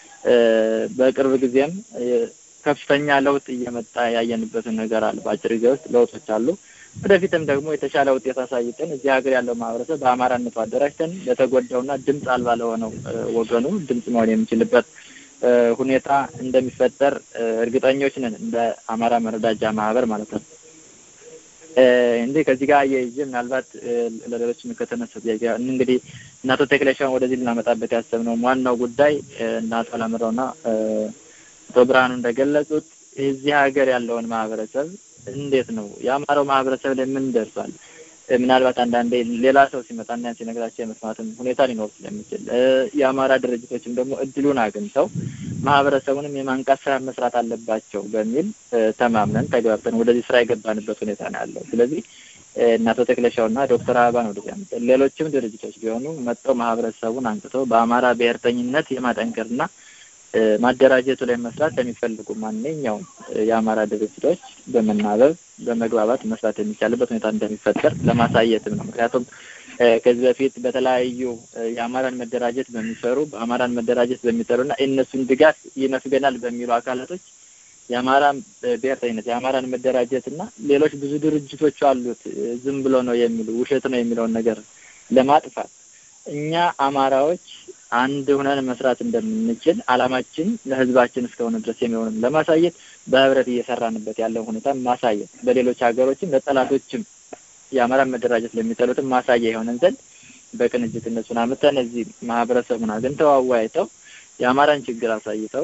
በቅርብ ጊዜም ከፍተኛ ለውጥ እየመጣ ያየንበትን ነገር አለ። በአጭር ጊዜ ውስጥ ለውጦች አሉ። ወደፊትም ደግሞ የተሻለ ውጤት አሳይተን እዚህ ሀገር ያለው ማህበረሰብ በአማራነቱ አደራጅተን ለተጎዳውና ድምፅ አልባ ለሆነው ወገኑ ድምፅ መሆን የሚችልበት ሁኔታ እንደሚፈጠር እርግጠኞች ነን፣ እንደ አማራ መረዳጃ ማህበር ማለት ነው። እንዲህ ከዚህ ጋር አያይዤ ምናልባት ለሌሎች ከተነሳ ጥያቄ እንግዲህ እና አቶ ተክለሻውን ወደዚህ ልናመጣበት ያሰብነው ዋናው ጉዳይ እና አቶ አላምረውና አቶ ብርሃኑ እንደገለጹት እዚህ ሀገር ያለውን ማህበረሰብ እንዴት ነው የአማራው ማህበረሰብ ላይ ምን ደርሷል? ምናልባት አንዳንዴ ሌላ ሰው ሲመጣና ያን ሲነግራቸው የመስማትም ሁኔታ ሊኖር ስለሚችል የአማራ ድርጅቶችም ደግሞ እድሉን አግኝተው ማህበረሰቡንም የማንቃት ስራ መስራት አለባቸው በሚል ተማምነን ተግባብተን ወደዚህ ስራ የገባንበት ሁኔታ ነው ያለው። ስለዚህ እና አቶ ተክለሻውና ዶክተር አበባ ነው ወደዚህ ያመጣ ሌሎችም ድርጅቶች ቢሆኑ መጥተው ማህበረሰቡን አንቅተው በአማራ ብሔርተኝነት የማጠንከርና ማደራጀቱ ላይ መስራት ለሚፈልጉ ማንኛውም የአማራ ድርጅቶች በመናበብ በመግባባት መስራት የሚቻልበት ሁኔታ እንደሚፈጠር ለማሳየትም ነው። ምክንያቱም ከዚህ በፊት በተለያዩ የአማራን መደራጀት በሚሰሩ በአማራን መደራጀት በሚጠሩና እነሱን ድጋፍ ይነፍገናል በሚሉ አካላቶች የአማራን ብሔርተኝነት የአማራን መደራጀት እና ሌሎች ብዙ ድርጅቶች አሉት ዝም ብሎ ነው የሚሉ ውሸት ነው የሚለውን ነገር ለማጥፋት እኛ አማራዎች አንድ ሁነን መስራት እንደምንችል አላማችን ለህዝባችን እስከሆነ ድረስ የሚሆንም ለማሳየት በህብረት እየሰራንበት ያለው ሁኔታ ማሳየት በሌሎች ሀገሮችም ለጠላቶችም የአማራን መደራጀት ለሚጠሉትም ማሳያ የሆነን ዘንድ በቅንጅት እነሱን አምጥተን እዚህ ማህበረሰቡን አግኝተው አወያይተው የአማራን ችግር አሳይተው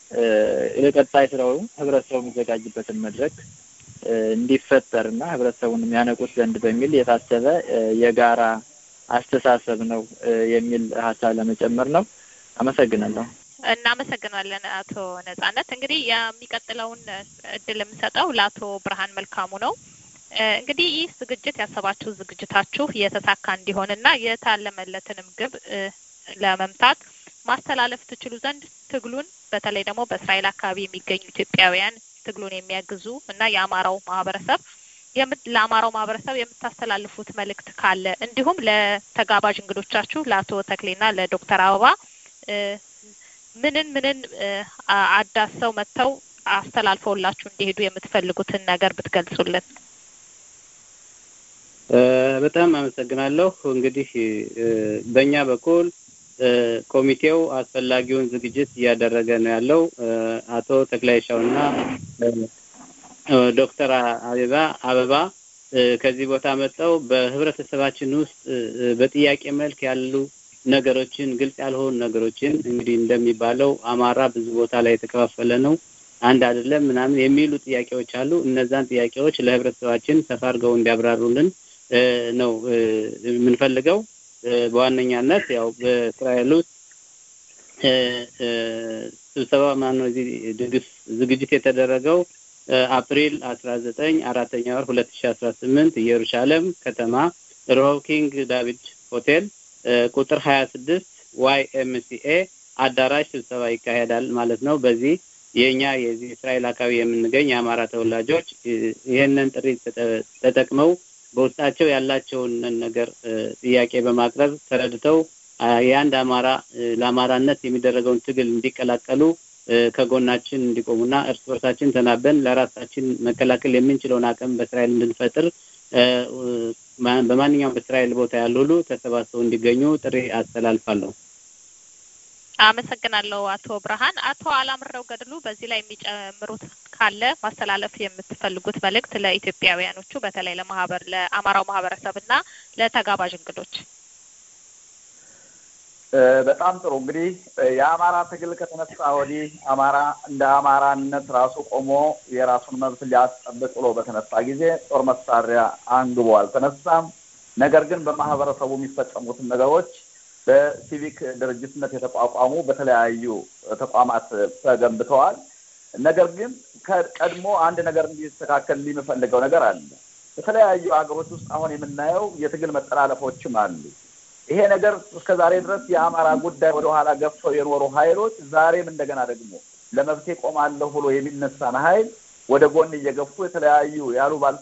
ለቀጣይ ስራው ህብረተሰቡ የሚዘጋጅበትን መድረክ እንዲፈጠር እና ህብረተሰቡን የሚያነቁት ዘንድ በሚል የታሰበ የጋራ አስተሳሰብ ነው የሚል ሀሳብ ለመጨመር ነው። አመሰግናለሁ። እናመሰግናለን አቶ ነጻነት። እንግዲህ የሚቀጥለውን እድል የምሰጠው ለአቶ ብርሃን መልካሙ ነው። እንግዲህ ይህ ዝግጅት ያሰባችሁ ዝግጅታችሁ የተሳካ እንዲሆንና የታለመለትንም ግብ ለመምታት ማስተላለፍ ትችሉ ዘንድ ትግሉን በተለይ ደግሞ በእስራኤል አካባቢ የሚገኙ ኢትዮጵያውያን ትግሉን የሚያግዙ እና የአማራው ማህበረሰብ ለአማራው ማህበረሰብ የምታስተላልፉት መልእክት ካለ እንዲሁም ለተጋባዥ እንግዶቻችሁ ለአቶ ተክሌና ለዶክተር አበባ ምንን ምንን አዳሰው መጥተው አስተላልፈውላችሁ እንዲሄዱ የምትፈልጉትን ነገር ብትገልጹልን። በጣም አመሰግናለሁ። እንግዲህ በእኛ በኩል ኮሚቴው አስፈላጊውን ዝግጅት እያደረገ ነው ያለው። አቶ ተክላይሻውና ዶክተር አበባ አበባ ከዚህ ቦታ መጥተው በህብረተሰባችን ውስጥ በጥያቄ መልክ ያሉ ነገሮችን ግልጽ ያልሆኑ ነገሮችን እንግዲህ እንደሚባለው አማራ ብዙ ቦታ ላይ የተከፋፈለ ነው፣ አንድ አይደለም ምናምን የሚሉ ጥያቄዎች አሉ። እነዛን ጥያቄዎች ለህብረተሰባችን ሰፋ አድርገው እንዲያብራሩልን ነው የምንፈልገው። በዋነኛነት ያው በእስራኤል ውስጥ ስብሰባ ማነው እዚህ ድግስ ዝግጅት የተደረገው አፕሪል አስራ ዘጠኝ አራተኛ ወር ሁለት ሺ አስራ ስምንት ኢየሩሳሌም ከተማ ሮብ ኪንግ ዳቪድ ሆቴል ቁጥር ሀያ ስድስት ዋይ ኤምሲኤ አዳራሽ ስብሰባ ይካሄዳል ማለት ነው። በዚህ የእኛ የዚህ እስራኤል አካባቢ የምንገኝ የአማራ ተወላጆች ይህንን ጥሪ ተጠቅመው በውስጣቸው ያላቸውን ነገር ጥያቄ በማቅረብ ተረድተው የአንድ አማራ ለአማራነት የሚደረገውን ትግል እንዲቀላቀሉ ከጎናችን እንዲቆሙና እርስ በርሳችን ተናበን ለራሳችን መከላከል የምንችለውን አቅም በእስራኤል እንድንፈጥር በማንኛውም በእስራኤል ቦታ ያሉ ሁሉ ተሰባስበው እንዲገኙ ጥሪ አስተላልፋለሁ። አመሰግናለሁ አቶ ብርሃን። አቶ አላምረው ገድሉ በዚህ ላይ የሚጨምሩት ካለ ማስተላለፍ የምትፈልጉት መልእክት ለኢትዮጵያውያኖቹ በተለይ ለማህበር ለአማራው ማህበረሰብ እና ለተጋባዥ እንግዶች። በጣም ጥሩ እንግዲህ የአማራ ትግል ከተነሳ ወዲህ አማራ እንደ አማራነት ራሱ ቆሞ የራሱን መብት ሊያስጠብቅ ብሎ በተነሳ ጊዜ ጦር መሳሪያ አንግቦ አልተነሳም። ነገር ግን በማህበረሰቡ የሚፈጸሙትን ነገሮች በሲቪክ ድርጅትነት የተቋቋሙ በተለያዩ ተቋማት ተገንብተዋል። ነገር ግን ቀድሞ አንድ ነገር እንዲስተካከል የሚፈልገው ነገር አለ። በተለያዩ ሀገሮች ውስጥ አሁን የምናየው የትግል መጠላለፎችም አሉ። ይሄ ነገር እስከ ዛሬ ድረስ የአማራ ጉዳይ ወደኋላ ገፍተው የኖሩ ኃይሎች ዛሬም እንደገና ደግሞ ለመብቴ ቆማለሁ ብሎ የሚነሳን ኃይል ወደ ጎን እየገፉ የተለያዩ ያሉባልታ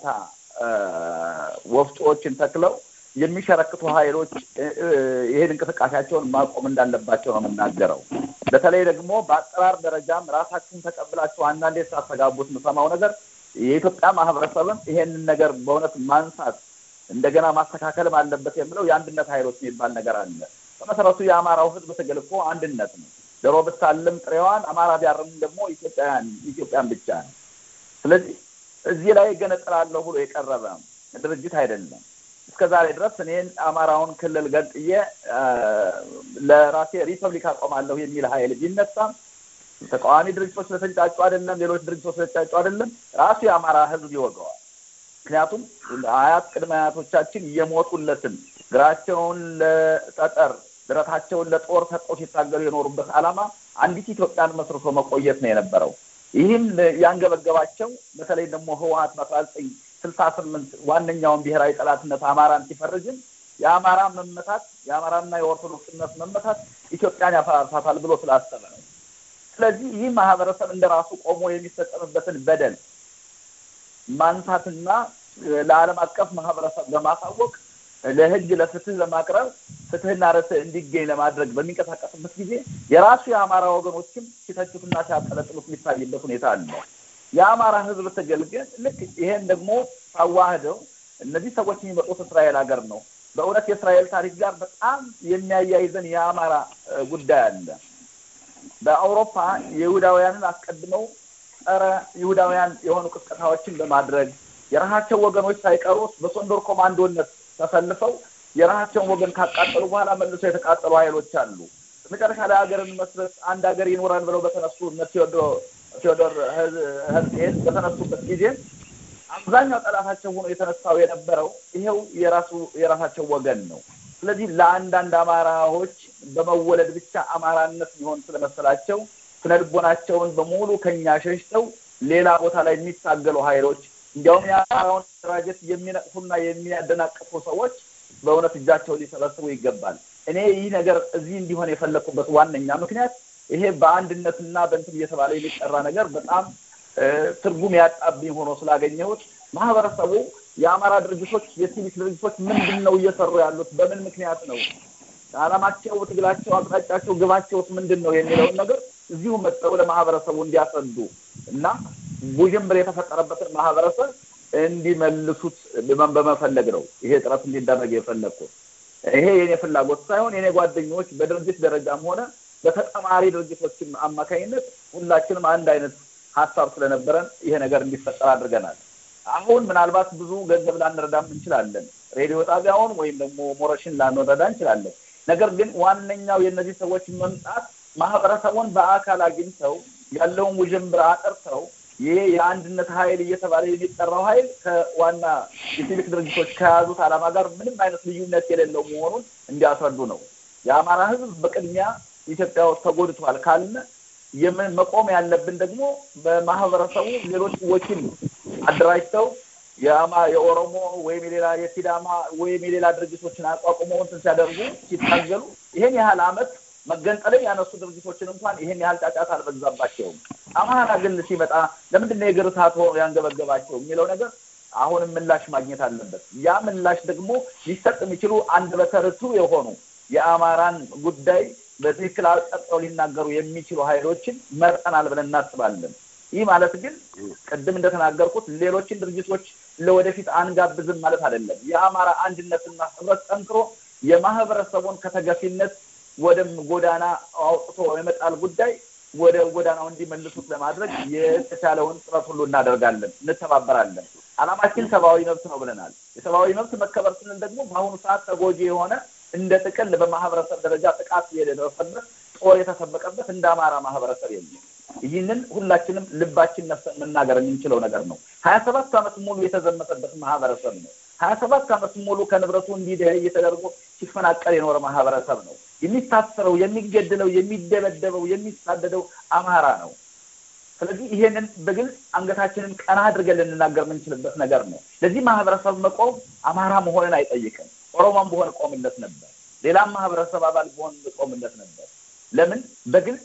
ወፍጮዎችን ተክለው የሚሸረክቱ ኃይሎች ይሄን እንቅስቃሴያቸውን ማቆም እንዳለባቸው ነው የምናገረው። በተለይ ደግሞ በአጠራር ደረጃም ራሳችሁን ተቀብላችሁ አንዳንዴ ሳተጋቡት የምሰማው ነገር የኢትዮጵያ ማህበረሰብም ይሄንን ነገር በእውነት ማንሳት እንደገና ማስተካከልም አለበት የሚለው የአንድነት ኃይሎች የሚባል ነገር አለ። በመሰረቱ የአማራው ህዝብ ትግል እኮ አንድነት ነው። ዶሮ ብታልም ጥሬዋን፣ አማራ ቢያርም ደግሞ ኢትዮጵያን ኢትዮጵያን ብቻ ነው። ስለዚህ እዚህ ላይ ገነጥላለሁ ብሎ የቀረበ ድርጅት አይደለም። እስከ ዛሬ ድረስ እኔን አማራውን ክልል ገንጥዬ ለራሴ ሪፐብሊክ አቆማለሁ የሚል ኃይል ቢነሳም ተቃዋሚ ድርጅቶች ስለተንጫጩ አይደለም፣ ሌሎች ድርጅቶች ስለተንጫጩ አይደለም፣ ራሱ የአማራ ህዝብ ይወገዋል። ምክንያቱም አያት ቅድመ አያቶቻችን የሞቱለትን እግራቸውን ለጠጠር ድረታቸውን ለጦር ሰጠው ሲታገሉ የኖሩበት ዓላማ አንዲት ኢትዮጵያን መስርቶ መቆየት ነው የነበረው። ይህም ያንገበገባቸው በተለይ ደግሞ ህወሀት በአስራ ዘጠኝ ስልሳ ስምንት ዋነኛውን ብሔራዊ ጠላትነት አማራን ሲፈርጅም የአማራ መመታት የአማራና የኦርቶዶክስ እምነት መመታት ኢትዮጵያን ያፈራርሳታል ብሎ ስላሰበ ነው። ስለዚህ ይህ ማህበረሰብ እንደ ራሱ ቆሞ የሚፈጸምበትን በደል ማንሳትና ለዓለም አቀፍ ማህበረሰብ በማሳወቅ ለህግ ለፍትህ ለማቅረብ ፍትህና ርትዕ እንዲገኝ ለማድረግ በሚንቀሳቀስበት ጊዜ የራሱ የአማራ ወገኖችም ሲተቹትና ሲያጠለጥሉት የሚታይበት ሁኔታ አለ። የአማራ ህዝብ ትግል ግን ልክ ይሄን ደግሞ ሳዋህደው እነዚህ ሰዎች የሚመጡት እስራኤል ሀገር ነው። በእውነት የእስራኤል ታሪክ ጋር በጣም የሚያያይዘን የአማራ ጉዳይ አለ። በአውሮፓ የይሁዳውያንን አስቀድመው ጸረ ይሁዳውያን የሆኑ ቅስቀሳዎችን በማድረግ የራሳቸው ወገኖች ሳይቀሩ በሶንዶር ኮማንዶነት ተሰልፈው የራሳቸውን ወገን ካቃጠሉ በኋላ መልሰው የተቃጠሉ ኃይሎች አሉ። መጨረሻ ላይ ሀገርን መስረት አንድ ሀገር ይኖራል ብለው በተነሱ እነ ቴዎዶር ሄርዝል በተነሱበት ጊዜ አብዛኛው ጠላታቸው ሆኖ የተነሳው የነበረው ይሄው የራሱ የራሳቸው ወገን ነው። ስለዚህ ለአንዳንድ አማራዎች በመወለድ ብቻ አማራነት ሊሆን ስለመሰላቸው ስነልቦናቸውን በሙሉ ከኛ ሸሽተው ሌላ ቦታ ላይ የሚታገሉ ኃይሎች እንዲያውም የአማራውን ደራጀት የሚነቅፉና የሚያደናቅፉ ሰዎች በእውነት እጃቸውን ሊሰበስቡ ይገባል። እኔ ይህ ነገር እዚህ እንዲሆን የፈለግኩበት ዋነኛ ምክንያት ይሄ በአንድነትና በእንትን እየተባለ የሚጠራ ነገር በጣም ትርጉም ያጣብኝ ሆኖ ስላገኘሁት ማህበረሰቡ የአማራ ድርጅቶች የሲቪክ ድርጅቶች ምንድን ነው እየሰሩ ያሉት? በምን ምክንያት ነው? አላማቸው፣ ትግላቸው፣ አቅጣጫቸው፣ ግባቸውስ ምንድን ነው የሚለውን ነገር እዚሁ መጠው ለማህበረሰቡ እንዲያስረዱ እና ውዥንብር የተፈጠረበትን ማህበረሰብ እንዲመልሱት በመፈለግ ነው ይሄ ጥረት እንዲደረግ የፈለግኩት። ይሄ የኔ ፍላጎት ሳይሆን የኔ ጓደኞች በድርጅት ደረጃም ሆነ በተጠማሪ ድርጅቶችም አማካኝነት ሁላችንም አንድ አይነት ሀሳብ ስለነበረን ይሄ ነገር እንዲፈጠር አድርገናል። አሁን ምናልባት ብዙ ገንዘብ ላንረዳም እንችላለን። ሬዲዮ ጣቢያውን ወይም ደግሞ ሞረሽን ላንረዳ እንችላለን። ነገር ግን ዋነኛው የእነዚህ ሰዎች መምጣት ማህበረሰቡን በአካል አግኝተው ያለውን ውዥንብር አጥርተው ይሄ የአንድነት ኃይል እየተባለ የሚጠራው ኃይል ከዋና የሲቪክ ድርጅቶች ከያዙት ዓላማ ጋር ምንም አይነት ልዩነት የሌለው መሆኑን እንዲያስረዱ ነው። የአማራ ሕዝብ በቅድሚያ ኢትዮጵያ ውስጥ ተጎድቷል ካልን መቆም ያለብን ደግሞ በማህበረሰቡ ሌሎች ወኪል አደራጅተው የአማ የኦሮሞ ወይም የሌላ የሲዳማ ወይም የሌላ ድርጅቶችን አቋቁመው እንትን ሲያደርጉ ሲታገሉ ይሄን ያህል አመት መገንጠልን ያነሱ ድርጅቶችን እንኳን ይሄን ያህል ጫጫታ አልበዛባቸውም። አማራ ግን ሲመጣ ለምንድን ነው የእግር እሳት ሆኖ ያንገበገባቸው የሚለው ነገር አሁንም ምላሽ ማግኘት አለበት። ያ ምላሽ ደግሞ ሊሰጥ የሚችሉ አንደበተ ርቱዕ የሆኑ የአማራን ጉዳይ በትክክል አጠጥተው ሊናገሩ የሚችሉ ኃይሎችን መርጠናል ብለን እናስባለን። ይህ ማለት ግን ቅድም እንደተናገርኩት ሌሎችን ድርጅቶች ለወደፊት አንጋብዝም ማለት አይደለም። የአማራ አንድነትና ህብረት ጠንክሮ የማህበረሰቡን ከተገፊነት ወደ ጎዳና አውጥቶ የመጣል ጉዳይ ወደ ጎዳናው እንዲመልሱት ለማድረግ የተቻለውን ጥረት ሁሉ እናደርጋለን፣ እንተባበራለን። አላማችን ሰብአዊ መብት ነው ብለናል። የሰብአዊ መብት መከበር ስንል ደግሞ በአሁኑ ሰዓት ተጎጂ የሆነ እንደ ጥቅል በማህበረሰብ ደረጃ ጥቃት የደረሰበት ጦር የተሰበቀበት እንደ አማራ ማህበረሰብ የለም። ይህንን ሁላችንም ልባችን ነፍሰን መናገር የምንችለው ነገር ነው። ሀያ ሰባት ዓመት ሙሉ የተዘመተበት ማህበረሰብ ነው። ሀያ ሰባት ዓመት ሙሉ ከንብረቱ እንዲደኸይ ተደርጎ ሲፈናቀል የኖረ ማህበረሰብ ነው። የሚታሰረው፣ የሚገድለው፣ የሚደበደበው፣ የሚሳደደው አማራ ነው። ስለዚህ ይሄንን በግልጽ አንገታችንን ቀና አድርገን ልንናገር የምንችልበት ነገር ነው። ለዚህ ማህበረሰብ መቆም አማራ መሆንን አይጠይቅም። ኦሮሞም በሆን ቆምለት ነበር። ሌላም ማህበረሰብ አባል በሆን ቆምለት ነበር። ለምን በግልጽ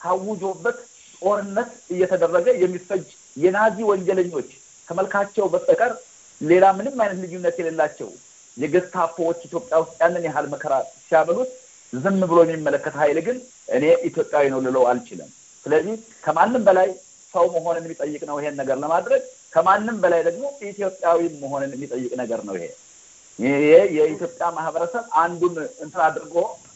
ታውጆበት ጦርነት እየተደረገ የሚፈጅ የናዚ ወንጀለኞች ከመልካቸው በስተቀር ሌላ ምንም አይነት ልዩነት የሌላቸው የገስታፖዎች ኢትዮጵያ ውስጥ ያንን ያህል መከራ ሲያበሉት ዝም ብሎ የሚመለከት ኃይል ግን እኔ ኢትዮጵያዊ ነው ልለው አልችልም። ስለዚህ ከማንም በላይ ሰው መሆንን የሚጠይቅ ነው ይሄን ነገር ለማድረግ ከማንም በላይ ደግሞ ኢትዮጵያዊ መሆንን የሚጠይቅ ነገር ነው ይሄ ይሄ የኢትዮጵያ ማህበረሰብ አንዱን እንትን አድርጎ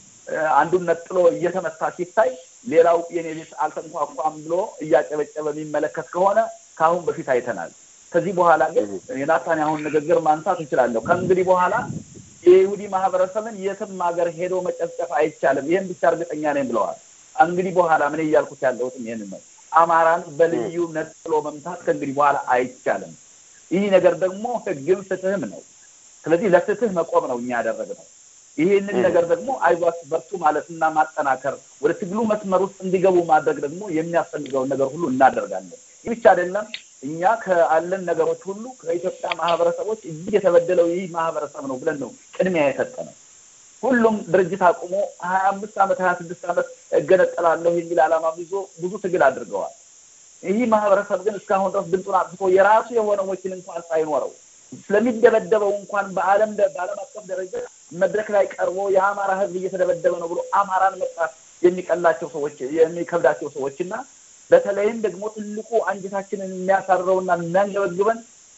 አንዱን ነጥሎ እየተመታ ሲታይ ሌላው የኔ ቤት አልተንኳኳም ብሎ እያጨበጨበ የሚመለከት ከሆነ ከአሁን በፊት አይተናል። ከዚህ በኋላ ግን የናታንያሁን ንግግር ማንሳት እንችላለሁ። ከእንግዲህ በኋላ የይሁዲ ማህበረሰብን የትም ሀገር ሄዶ መጨፍጨፍ አይቻልም። ይህን ብቻ እርግጠኛ ነኝ ብለዋል። እንግዲህ በኋላ ምን እያልኩት ያለሁትም ይህንን ነው። አማራን በልዩ ነጥሎ መምታት ከእንግዲህ በኋላ አይቻልም። ይህ ነገር ደግሞ ህግም ፍትህም ነው። ስለዚህ ለፍትህ መቆም ነው እኛ ያደረግነው። ይህንን ነገር ደግሞ አይዟችሁ በርቱ ማለትና ማጠናከር ወደ ትግሉ መስመር ውስጥ እንዲገቡ ማድረግ ደግሞ የሚያስፈልገውን ነገር ሁሉ እናደርጋለን። ይህ ብቻ አይደለም። እኛ ከአለን ነገሮች ሁሉ ከኢትዮጵያ ማህበረሰቦች እጅግ የተበደለው ይህ ማህበረሰብ ነው ብለን ነው ቅድሚያ የሰጠነው። ሁሉም ድርጅት አቁሞ ሀያ አምስት ዓመት ሀያ ስድስት ዓመት እገነጠላለሁ የሚል ዓላማ ይዞ ብዙ ትግል አድርገዋል። ይህ ማህበረሰብ ግን እስካሁን ድረስ ድምፁን አጥፍቶ የራሱ የሆነ ወኪል እንኳን ሳይኖረው ስለሚደበደበው እንኳን በዓለም በዓለም አቀፍ ደረጃ መድረክ ላይ ቀርቦ የአማራ ሕዝብ እየተደበደበ ነው ብሎ አማራን መጥራት የሚቀላቸው ሰዎች የሚከብዳቸው ሰዎች እና በተለይም ደግሞ ትልቁ አንጀታችንን የሚያሳርረውና የሚያንገበግበን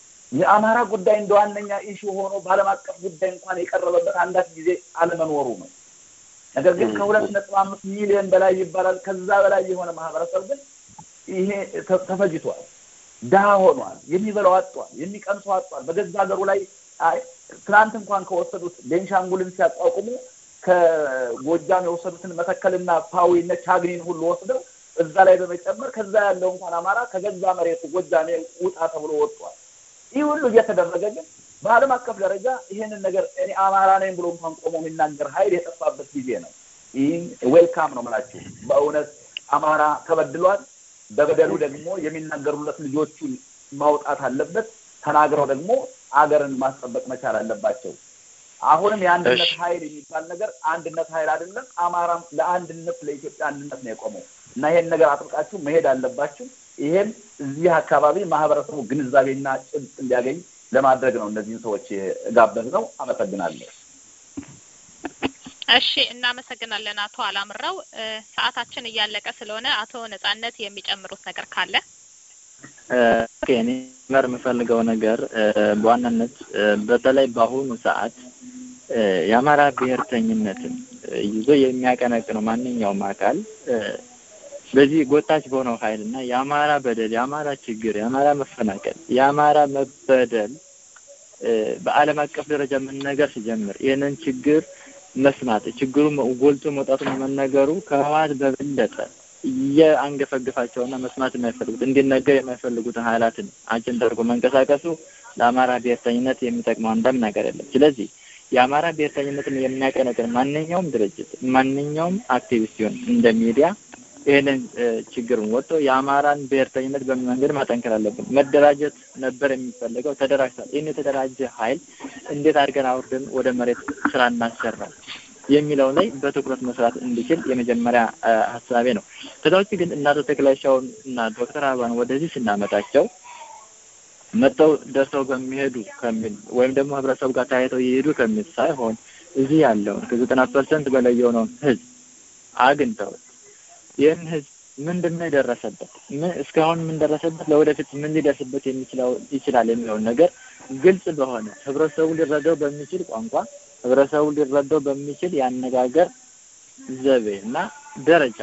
የአማራ ጉዳይ እንደ ዋነኛ ኢሹ ሆኖ በዓለም አቀፍ ጉዳይ እንኳን የቀረበበት አንዳች ጊዜ አለመኖሩ ነው። ነገር ግን ከሁለት ነጥብ አምስት ሚሊዮን በላይ ይባላል ከዛ በላይ የሆነ ማህበረሰብ ግን ይሄ ተፈጅቷል። ድሀ ሆኗል። የሚበላው አጧል። የሚቀምሰው አጧል። በገዛ ሀገሩ ላይ ትናንት እንኳን ከወሰዱት ቤንሻንጉልን ሲያቋቁሙ ከጎጃም የወሰዱትን መተከልና ፓዊነ ቻግኒን ሁሉ ወስደው እዛ ላይ በመጨመር ከዛ ያለው እንኳን አማራ ከገዛ መሬቱ ጎጃሜ ውጣ ተብሎ ወጥቷል። ይህ ሁሉ እየተደረገ ግን በዓለም አቀፍ ደረጃ ይህንን ነገር እኔ አማራ ነኝ ብሎ እንኳን ቆሞ የሚናገር ኃይል የጠፋበት ጊዜ ነው። ይህን ዌልካም ነው የምላችሁ። በእውነት አማራ ተበድሏል። በበደሉ ደግሞ የሚናገሩለት ልጆቹን ማውጣት አለበት። ተናግረው ደግሞ አገርን ማስጠበቅ መቻል አለባቸው። አሁንም የአንድነት ኃይል የሚባል ነገር አንድነት ኃይል አይደለም። አማራም ለአንድነት ለኢትዮጵያ አንድነት ነው የቆመው እና ይሄን ነገር አጥብቃችሁ መሄድ አለባችሁ። ይሄም እዚህ አካባቢ ማህበረሰቡ ግንዛቤና ጭብጥ እንዲያገኝ ለማድረግ ነው እነዚህን ሰዎች ጋበዝ ነው። አመሰግናለሁ። እሺ፣ እናመሰግናለን አቶ አላምራው። ሰዓታችን እያለቀ ስለሆነ አቶ ነጻነት የሚጨምሩት ነገር ካለ እኔ መር የምፈልገው ነገር በዋናነት በተለይ በአሁኑ ሰዓት የአማራ ብሔርተኝነትን ይዞ የሚያቀነቅነው ማንኛውም አካል በዚህ ጎታች በሆነው ኃይል እና የአማራ በደል፣ የአማራ ችግር፣ የአማራ መፈናቀል፣ የአማራ መበደል በዓለም አቀፍ ደረጃ መነገር ሲጀምር ይህንን ችግር መስማት ችግሩ ጎልቶ መውጣቱን መነገሩ ከህወሓት በበለጠ እየአንገፈግፋቸውና መስማት የማይፈልጉት እንዲነገር የማይፈልጉትን ኃይላትን አጀንዳ አድርጎ መንቀሳቀሱ ለአማራ ብሔርተኝነት የሚጠቅመው አንዳም ነገር የለም። ስለዚህ የአማራ ብሔርተኝነትን የሚያቀነቅን ማንኛውም ድርጅት ማንኛውም አክቲቪስት ሲሆን እንደ ሚዲያ ይህንን ችግርን ወጥቶ የአማራን ብሔርተኝነት በምን መንገድ ማጠንከር አለብን። መደራጀት ነበር የሚፈለገው፣ ተደራጅቷል። ይህን የተደራጀ ኃይል እንዴት አድርገን አውርደን ወደ መሬት ስራ እናሰራው የሚለው ላይ በትኩረት መስራት እንዲችል የመጀመሪያ ሀሳቤ ነው። ከዛ ውጭ ግን እናቶ ተክላሻውን እና ዶክተር አበባን ወደዚህ ስናመጣቸው መጥተው ደርሰው በሚሄዱ ከሚል ወይም ደግሞ ህብረተሰቡ ጋር ተያይተው ይሄዱ ከሚል ሳይሆን እዚህ ያለውን ከዘጠና ፐርሰንት በላይ የሆነውን ህዝብ አግኝተው ይህን ህዝብ ምንድን ነው የደረሰበት፣ ምን እስካሁን ምን ደረሰበት፣ ለወደፊት ምን ሊደርስበት የሚችለው ይችላል የሚለውን ነገር ግልጽ በሆነ ህብረተሰቡ ሊረዳው በሚችል ቋንቋ ህብረተሰቡ ሊረዳው በሚችል የአነጋገር ዘቤ እና ደረጃ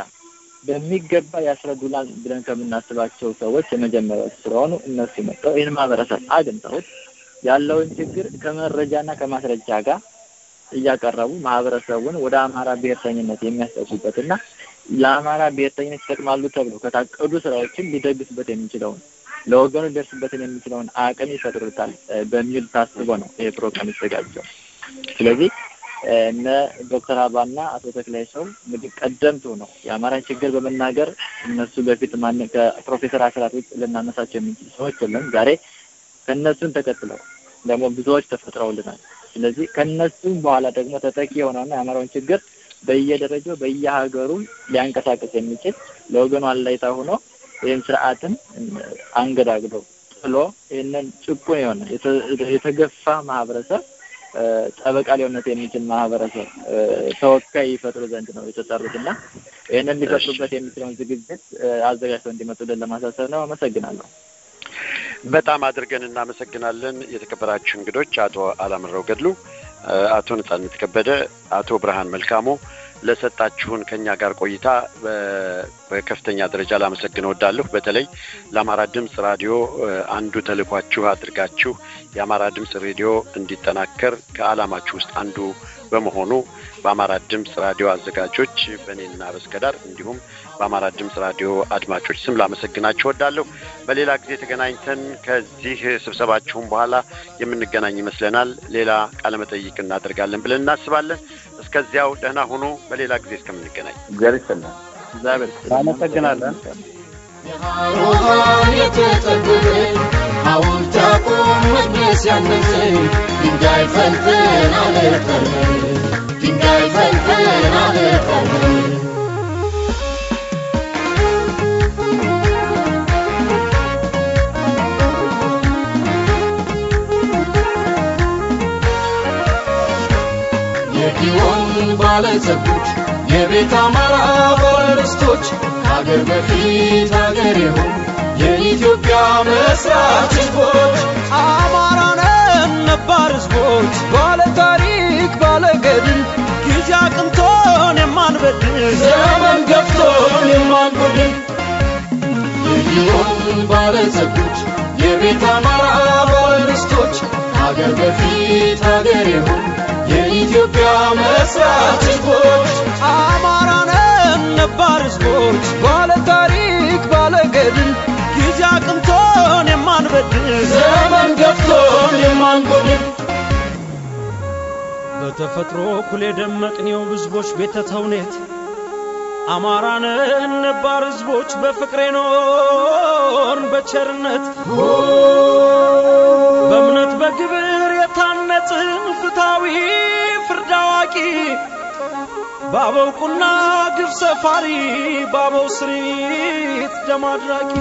በሚገባ ያስረዱላል ብለን ከምናስባቸው ሰዎች የመጀመሪያዎች ስለሆኑ እነሱ መጥተው ይህን ማህበረሰብ አግኝተውት ያለውን ችግር ከመረጃና ከማስረጃ ጋር እያቀረቡ ማህበረሰቡን ወደ አማራ ብሔርተኝነት የሚያስጠጉበትና ለአማራ ብሔርተኝነት ይጠቅማሉ ተብሎ ከታቀዱ ስራዎችን ሊደግስበት የሚችለውን ለወገኑ ሊደርስበትን የሚችለውን አቅም ይፈጥሩታል በሚል ታስቦ ነው ይሄ ፕሮግራም የተዘጋጀው። ስለዚህ እነ ዶክተር አባና አቶ ተክላይ ሰው እንግዲህ ቀደምቱ ነው የአማራን ችግር በመናገር እነሱ በፊት ማን ከፕሮፌሰር አስራት ውጭ ልናነሳቸው የምንችል ሰዎች የለም። ዛሬ ከእነሱን ተከትለው ደግሞ ብዙዎች ተፈጥረውልናል። ስለዚህ ከእነሱም በኋላ ደግሞ ተጠቂ የሆነውና የአማራውን ችግር በየደረጃው በየሀገሩ ሊያንቀሳቀስ የሚችል ለወገኑ አላይታ ሆኖ ይህን ስርዓትን አንገዳግዶ ጥሎ ይህንን ጭቁን የሆነ የተገፋ ማህበረሰብ ጠበቃ ሊሆነት የሚችል ማህበረሰብ ተወካይ ይፈጥሩ ዘንድ ነው የተጠሩት እና ይህንን ሊፈጥሩበት የሚችለውን ዝግጅት አዘጋጅተው እንዲመጡልን ለማሳሰብ ነው። አመሰግናለሁ። በጣም አድርገን እናመሰግናለን። የተከበራችሁ እንግዶች አቶ አላምረው ገድሉ፣ አቶ ነጻነት ከበደ፣ አቶ ብርሃን መልካሙ ለሰጣችሁን ከኛ ጋር ቆይታ በከፍተኛ ደረጃ ላመሰግን እወዳለሁ። በተለይ ለአማራ ድምፅ ራዲዮ አንዱ ተልኳችሁ አድርጋችሁ የአማራ ድምፅ ሬዲዮ እንዲጠናከር ከዓላማችሁ ውስጥ አንዱ በመሆኑ በአማራ ድምፅ ራዲዮ አዘጋጆች በእኔና በስከዳር እንዲሁም በአማራ ድምፅ ራዲዮ አድማጮች ስም ላመሰግናችሁ እወዳለሁ። በሌላ ጊዜ ተገናኝተን ከዚህ ስብሰባችሁም በኋላ የምንገናኝ ይመስለናል። ሌላ ቃለመጠይቅ እናደርጋለን ብለን እናስባለን። እስከዚያው ደህና ሁኑ። በሌላ ጊዜ እስከምንገናኝ እግዚአብሔር ይስጥልን። እግዚአብሔር አመሰግናለን። የሃሮሃን የተጠበበ ሐውልት ያቁም መቅደስ ያነጸ ድንጋይ ፈልፈል አለቀረ ድንጋይ ፈልፈል አለቀረ የጊዮን ባለጸጎች የቤት አማራ ባለርስቶች ከሀገር በፊት ሀገር የሆኑ የኢትዮጵያ መስራች ህዝቦች አማራነን ነባር ህዝቦች ባለ ታሪክ ባለ ገድል ጊዜ አቅንቶን የማንበድል ዘመን ገፍቶን የማንጎድን የጊዮን ባለጸጎች የቤት አማራ ባለርስቶች ከሀገር በፊት ሀገር የሆኑ የኢትዮጵያ መስራች ህዝቦች ባለ ታሪክ ባለ ገድል ጊዜ አቅንቶን የማንበድል ዘመን ገፍቶን የማንጎድል በተፈጥሮ እኩል የደመቅኔው ህዝቦች ቤተ ተውኔት አማራንን ነባር ህዝቦች በፍቅሬ ኖርን በቸርነት በእምነት በግብር የታነጽን ፍታዊ ፍርድ አዋቂ በአበው ቁና ግፍ ሰፋሪ በአበው ስሪት ደም አድራቂ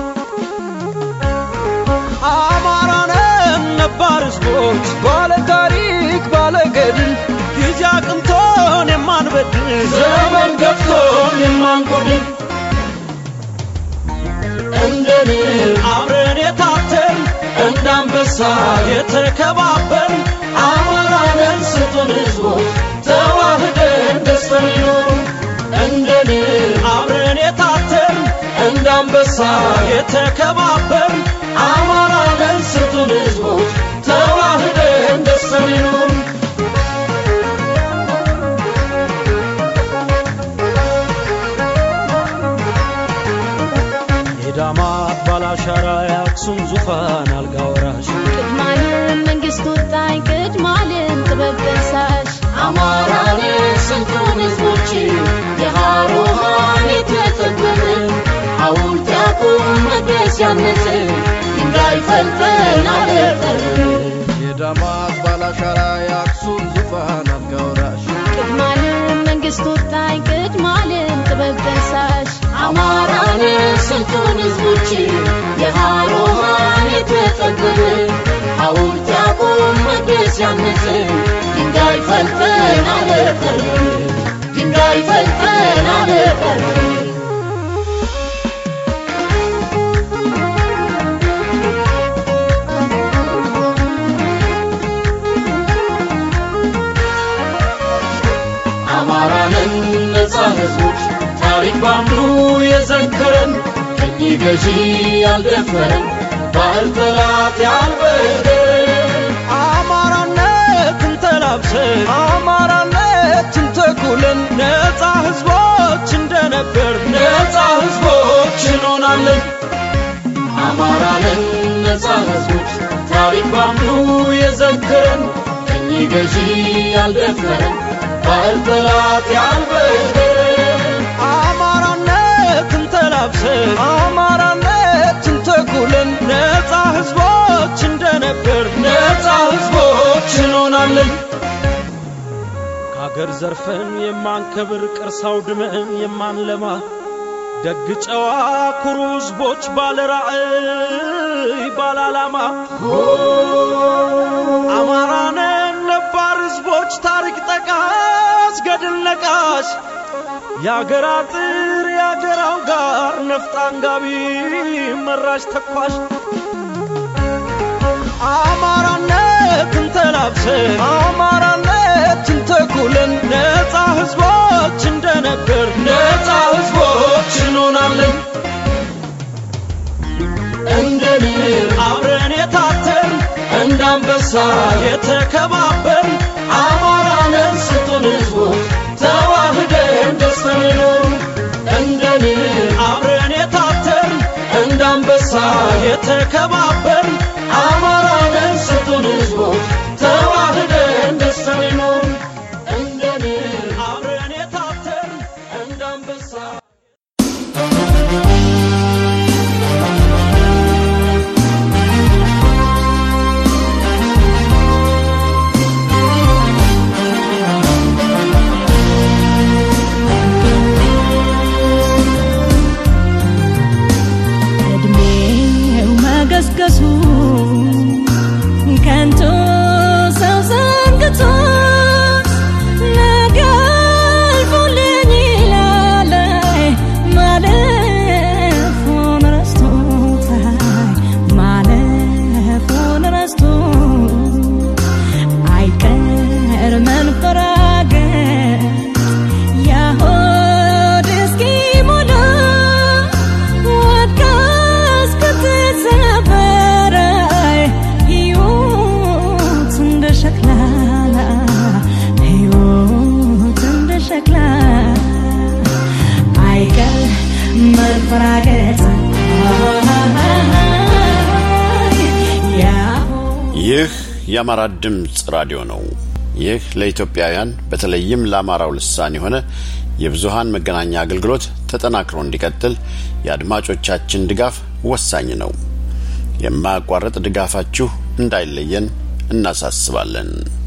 አማራንን ነባር ህዝቦች ባለ ታሪክ ባለ ገድል ጊዜ አቅንቶን የማንበድል ዘመን ገፍቶን የማንጎድል እንደኔ አብረን የታተን እንደ አንበሳ የተከባበር አማራንን ስጡን ህዝቦች ተዋህደን ደስተን ይኖሩ እንደኔ አብረን የታተን እንደ አንበሳ የተከባበር አማራንን ስጡን ህዝቦች ተዋህደን ደስተን ይኖሩ የዳማት ባላሻራ የአክሱም ዙፋን አልጋ ወራሽ ቅድማለም መንግስት ወጣኝ ቅድማለም ጥበብ ደሳሽ አማራንን ስጡን ህዝቦች የሃሮሃን የተጠበብን ሐውልት ያቁም መቅደስ ያነጽን ድንጋይ ፈልጠን አለጠርን የዳማት ባላሻራ የአክሱም ዙፋን አልጋ ወራሽ ቅድማለም መንግስት ወጣኝ ቅድማለም ጥበብ ደሳሽ አማራንን ስጡን ህዝቦች የሃሮሃን የተጠበብን ሐውልት ያቁም መቅደስ ያነጽን ድንጋይ ፈልጠን አለጠርን ድንጋይ ፈልጠን አለጠርን አማራንን ነፃ ህዝቦች ታሪክ ባንዱ የዘከረን ቅኝ ገዢ ያልደፈረን ባህል ጠላት ያልበደረን አማራነትን ተላብሰን አማራነትን ተኩለን ነፃ ህዝቦች እንደነበር ነፃ ህዝቦች እንሆናለን አማራንን ነፃ ህዝቦች ታሪክ ባንዱ የዘከረን ቅኝ ገዢ ያልደፈረን ባህል ጠላት ያልበደረን አማራነትን ተላብሰን አማራነትን ተኩለን ነፃ ህዝቦች እንደነበር ነፃ ህዝቦች እንሆናለን ከአገር ዘርፈን የማንከብር ቅርስ አውድመን የማንለማ ደግ ጨዋ ኩሩ ህዝቦች ባለ ራዕይ ባለ ዓላማ አማራነን ነባር ህዝቦች ታሪክ ጠቃስ ገድል ነቃሽ የአገር አጥር የአገር አውጋር ነፍጥ አንጋቢ መራሽ ተኳሽ አማራነትን ተላብሰን አማራነትን ተኩለን ነፃ ህዝቦች እንደነበር ነፃ ህዝቦች እንሆናለን እንደ ንብ አብረን የታተን እንደ አንበሳ የተከባበር አማራንን ስጡን ህዝቦች ተዋህደን ደስተን ይኖሩ እንደ ንብ አብረን የታተን እንደ አንበሳ የተከባበር አማራንን ስጡን ህዝቦች ተዋህደን ደስተን ይኖሩ እንደ ንብ አብረን የታተን እንደ አንበሳ እድሜው መገስገሱ መንፈራገጥ ይህ የአማራ ድምፅ ራዲዮ ነው። ይህ ለኢትዮጵያውያን በተለይም ለአማራው ልሳን የሆነ የብዙሃን መገናኛ አገልግሎት ተጠናክሮ እንዲቀጥል የአድማጮቻችን ድጋፍ ወሳኝ ነው። የማያቋርጥ ድጋፋችሁ እንዳይለየን እናሳስባለን።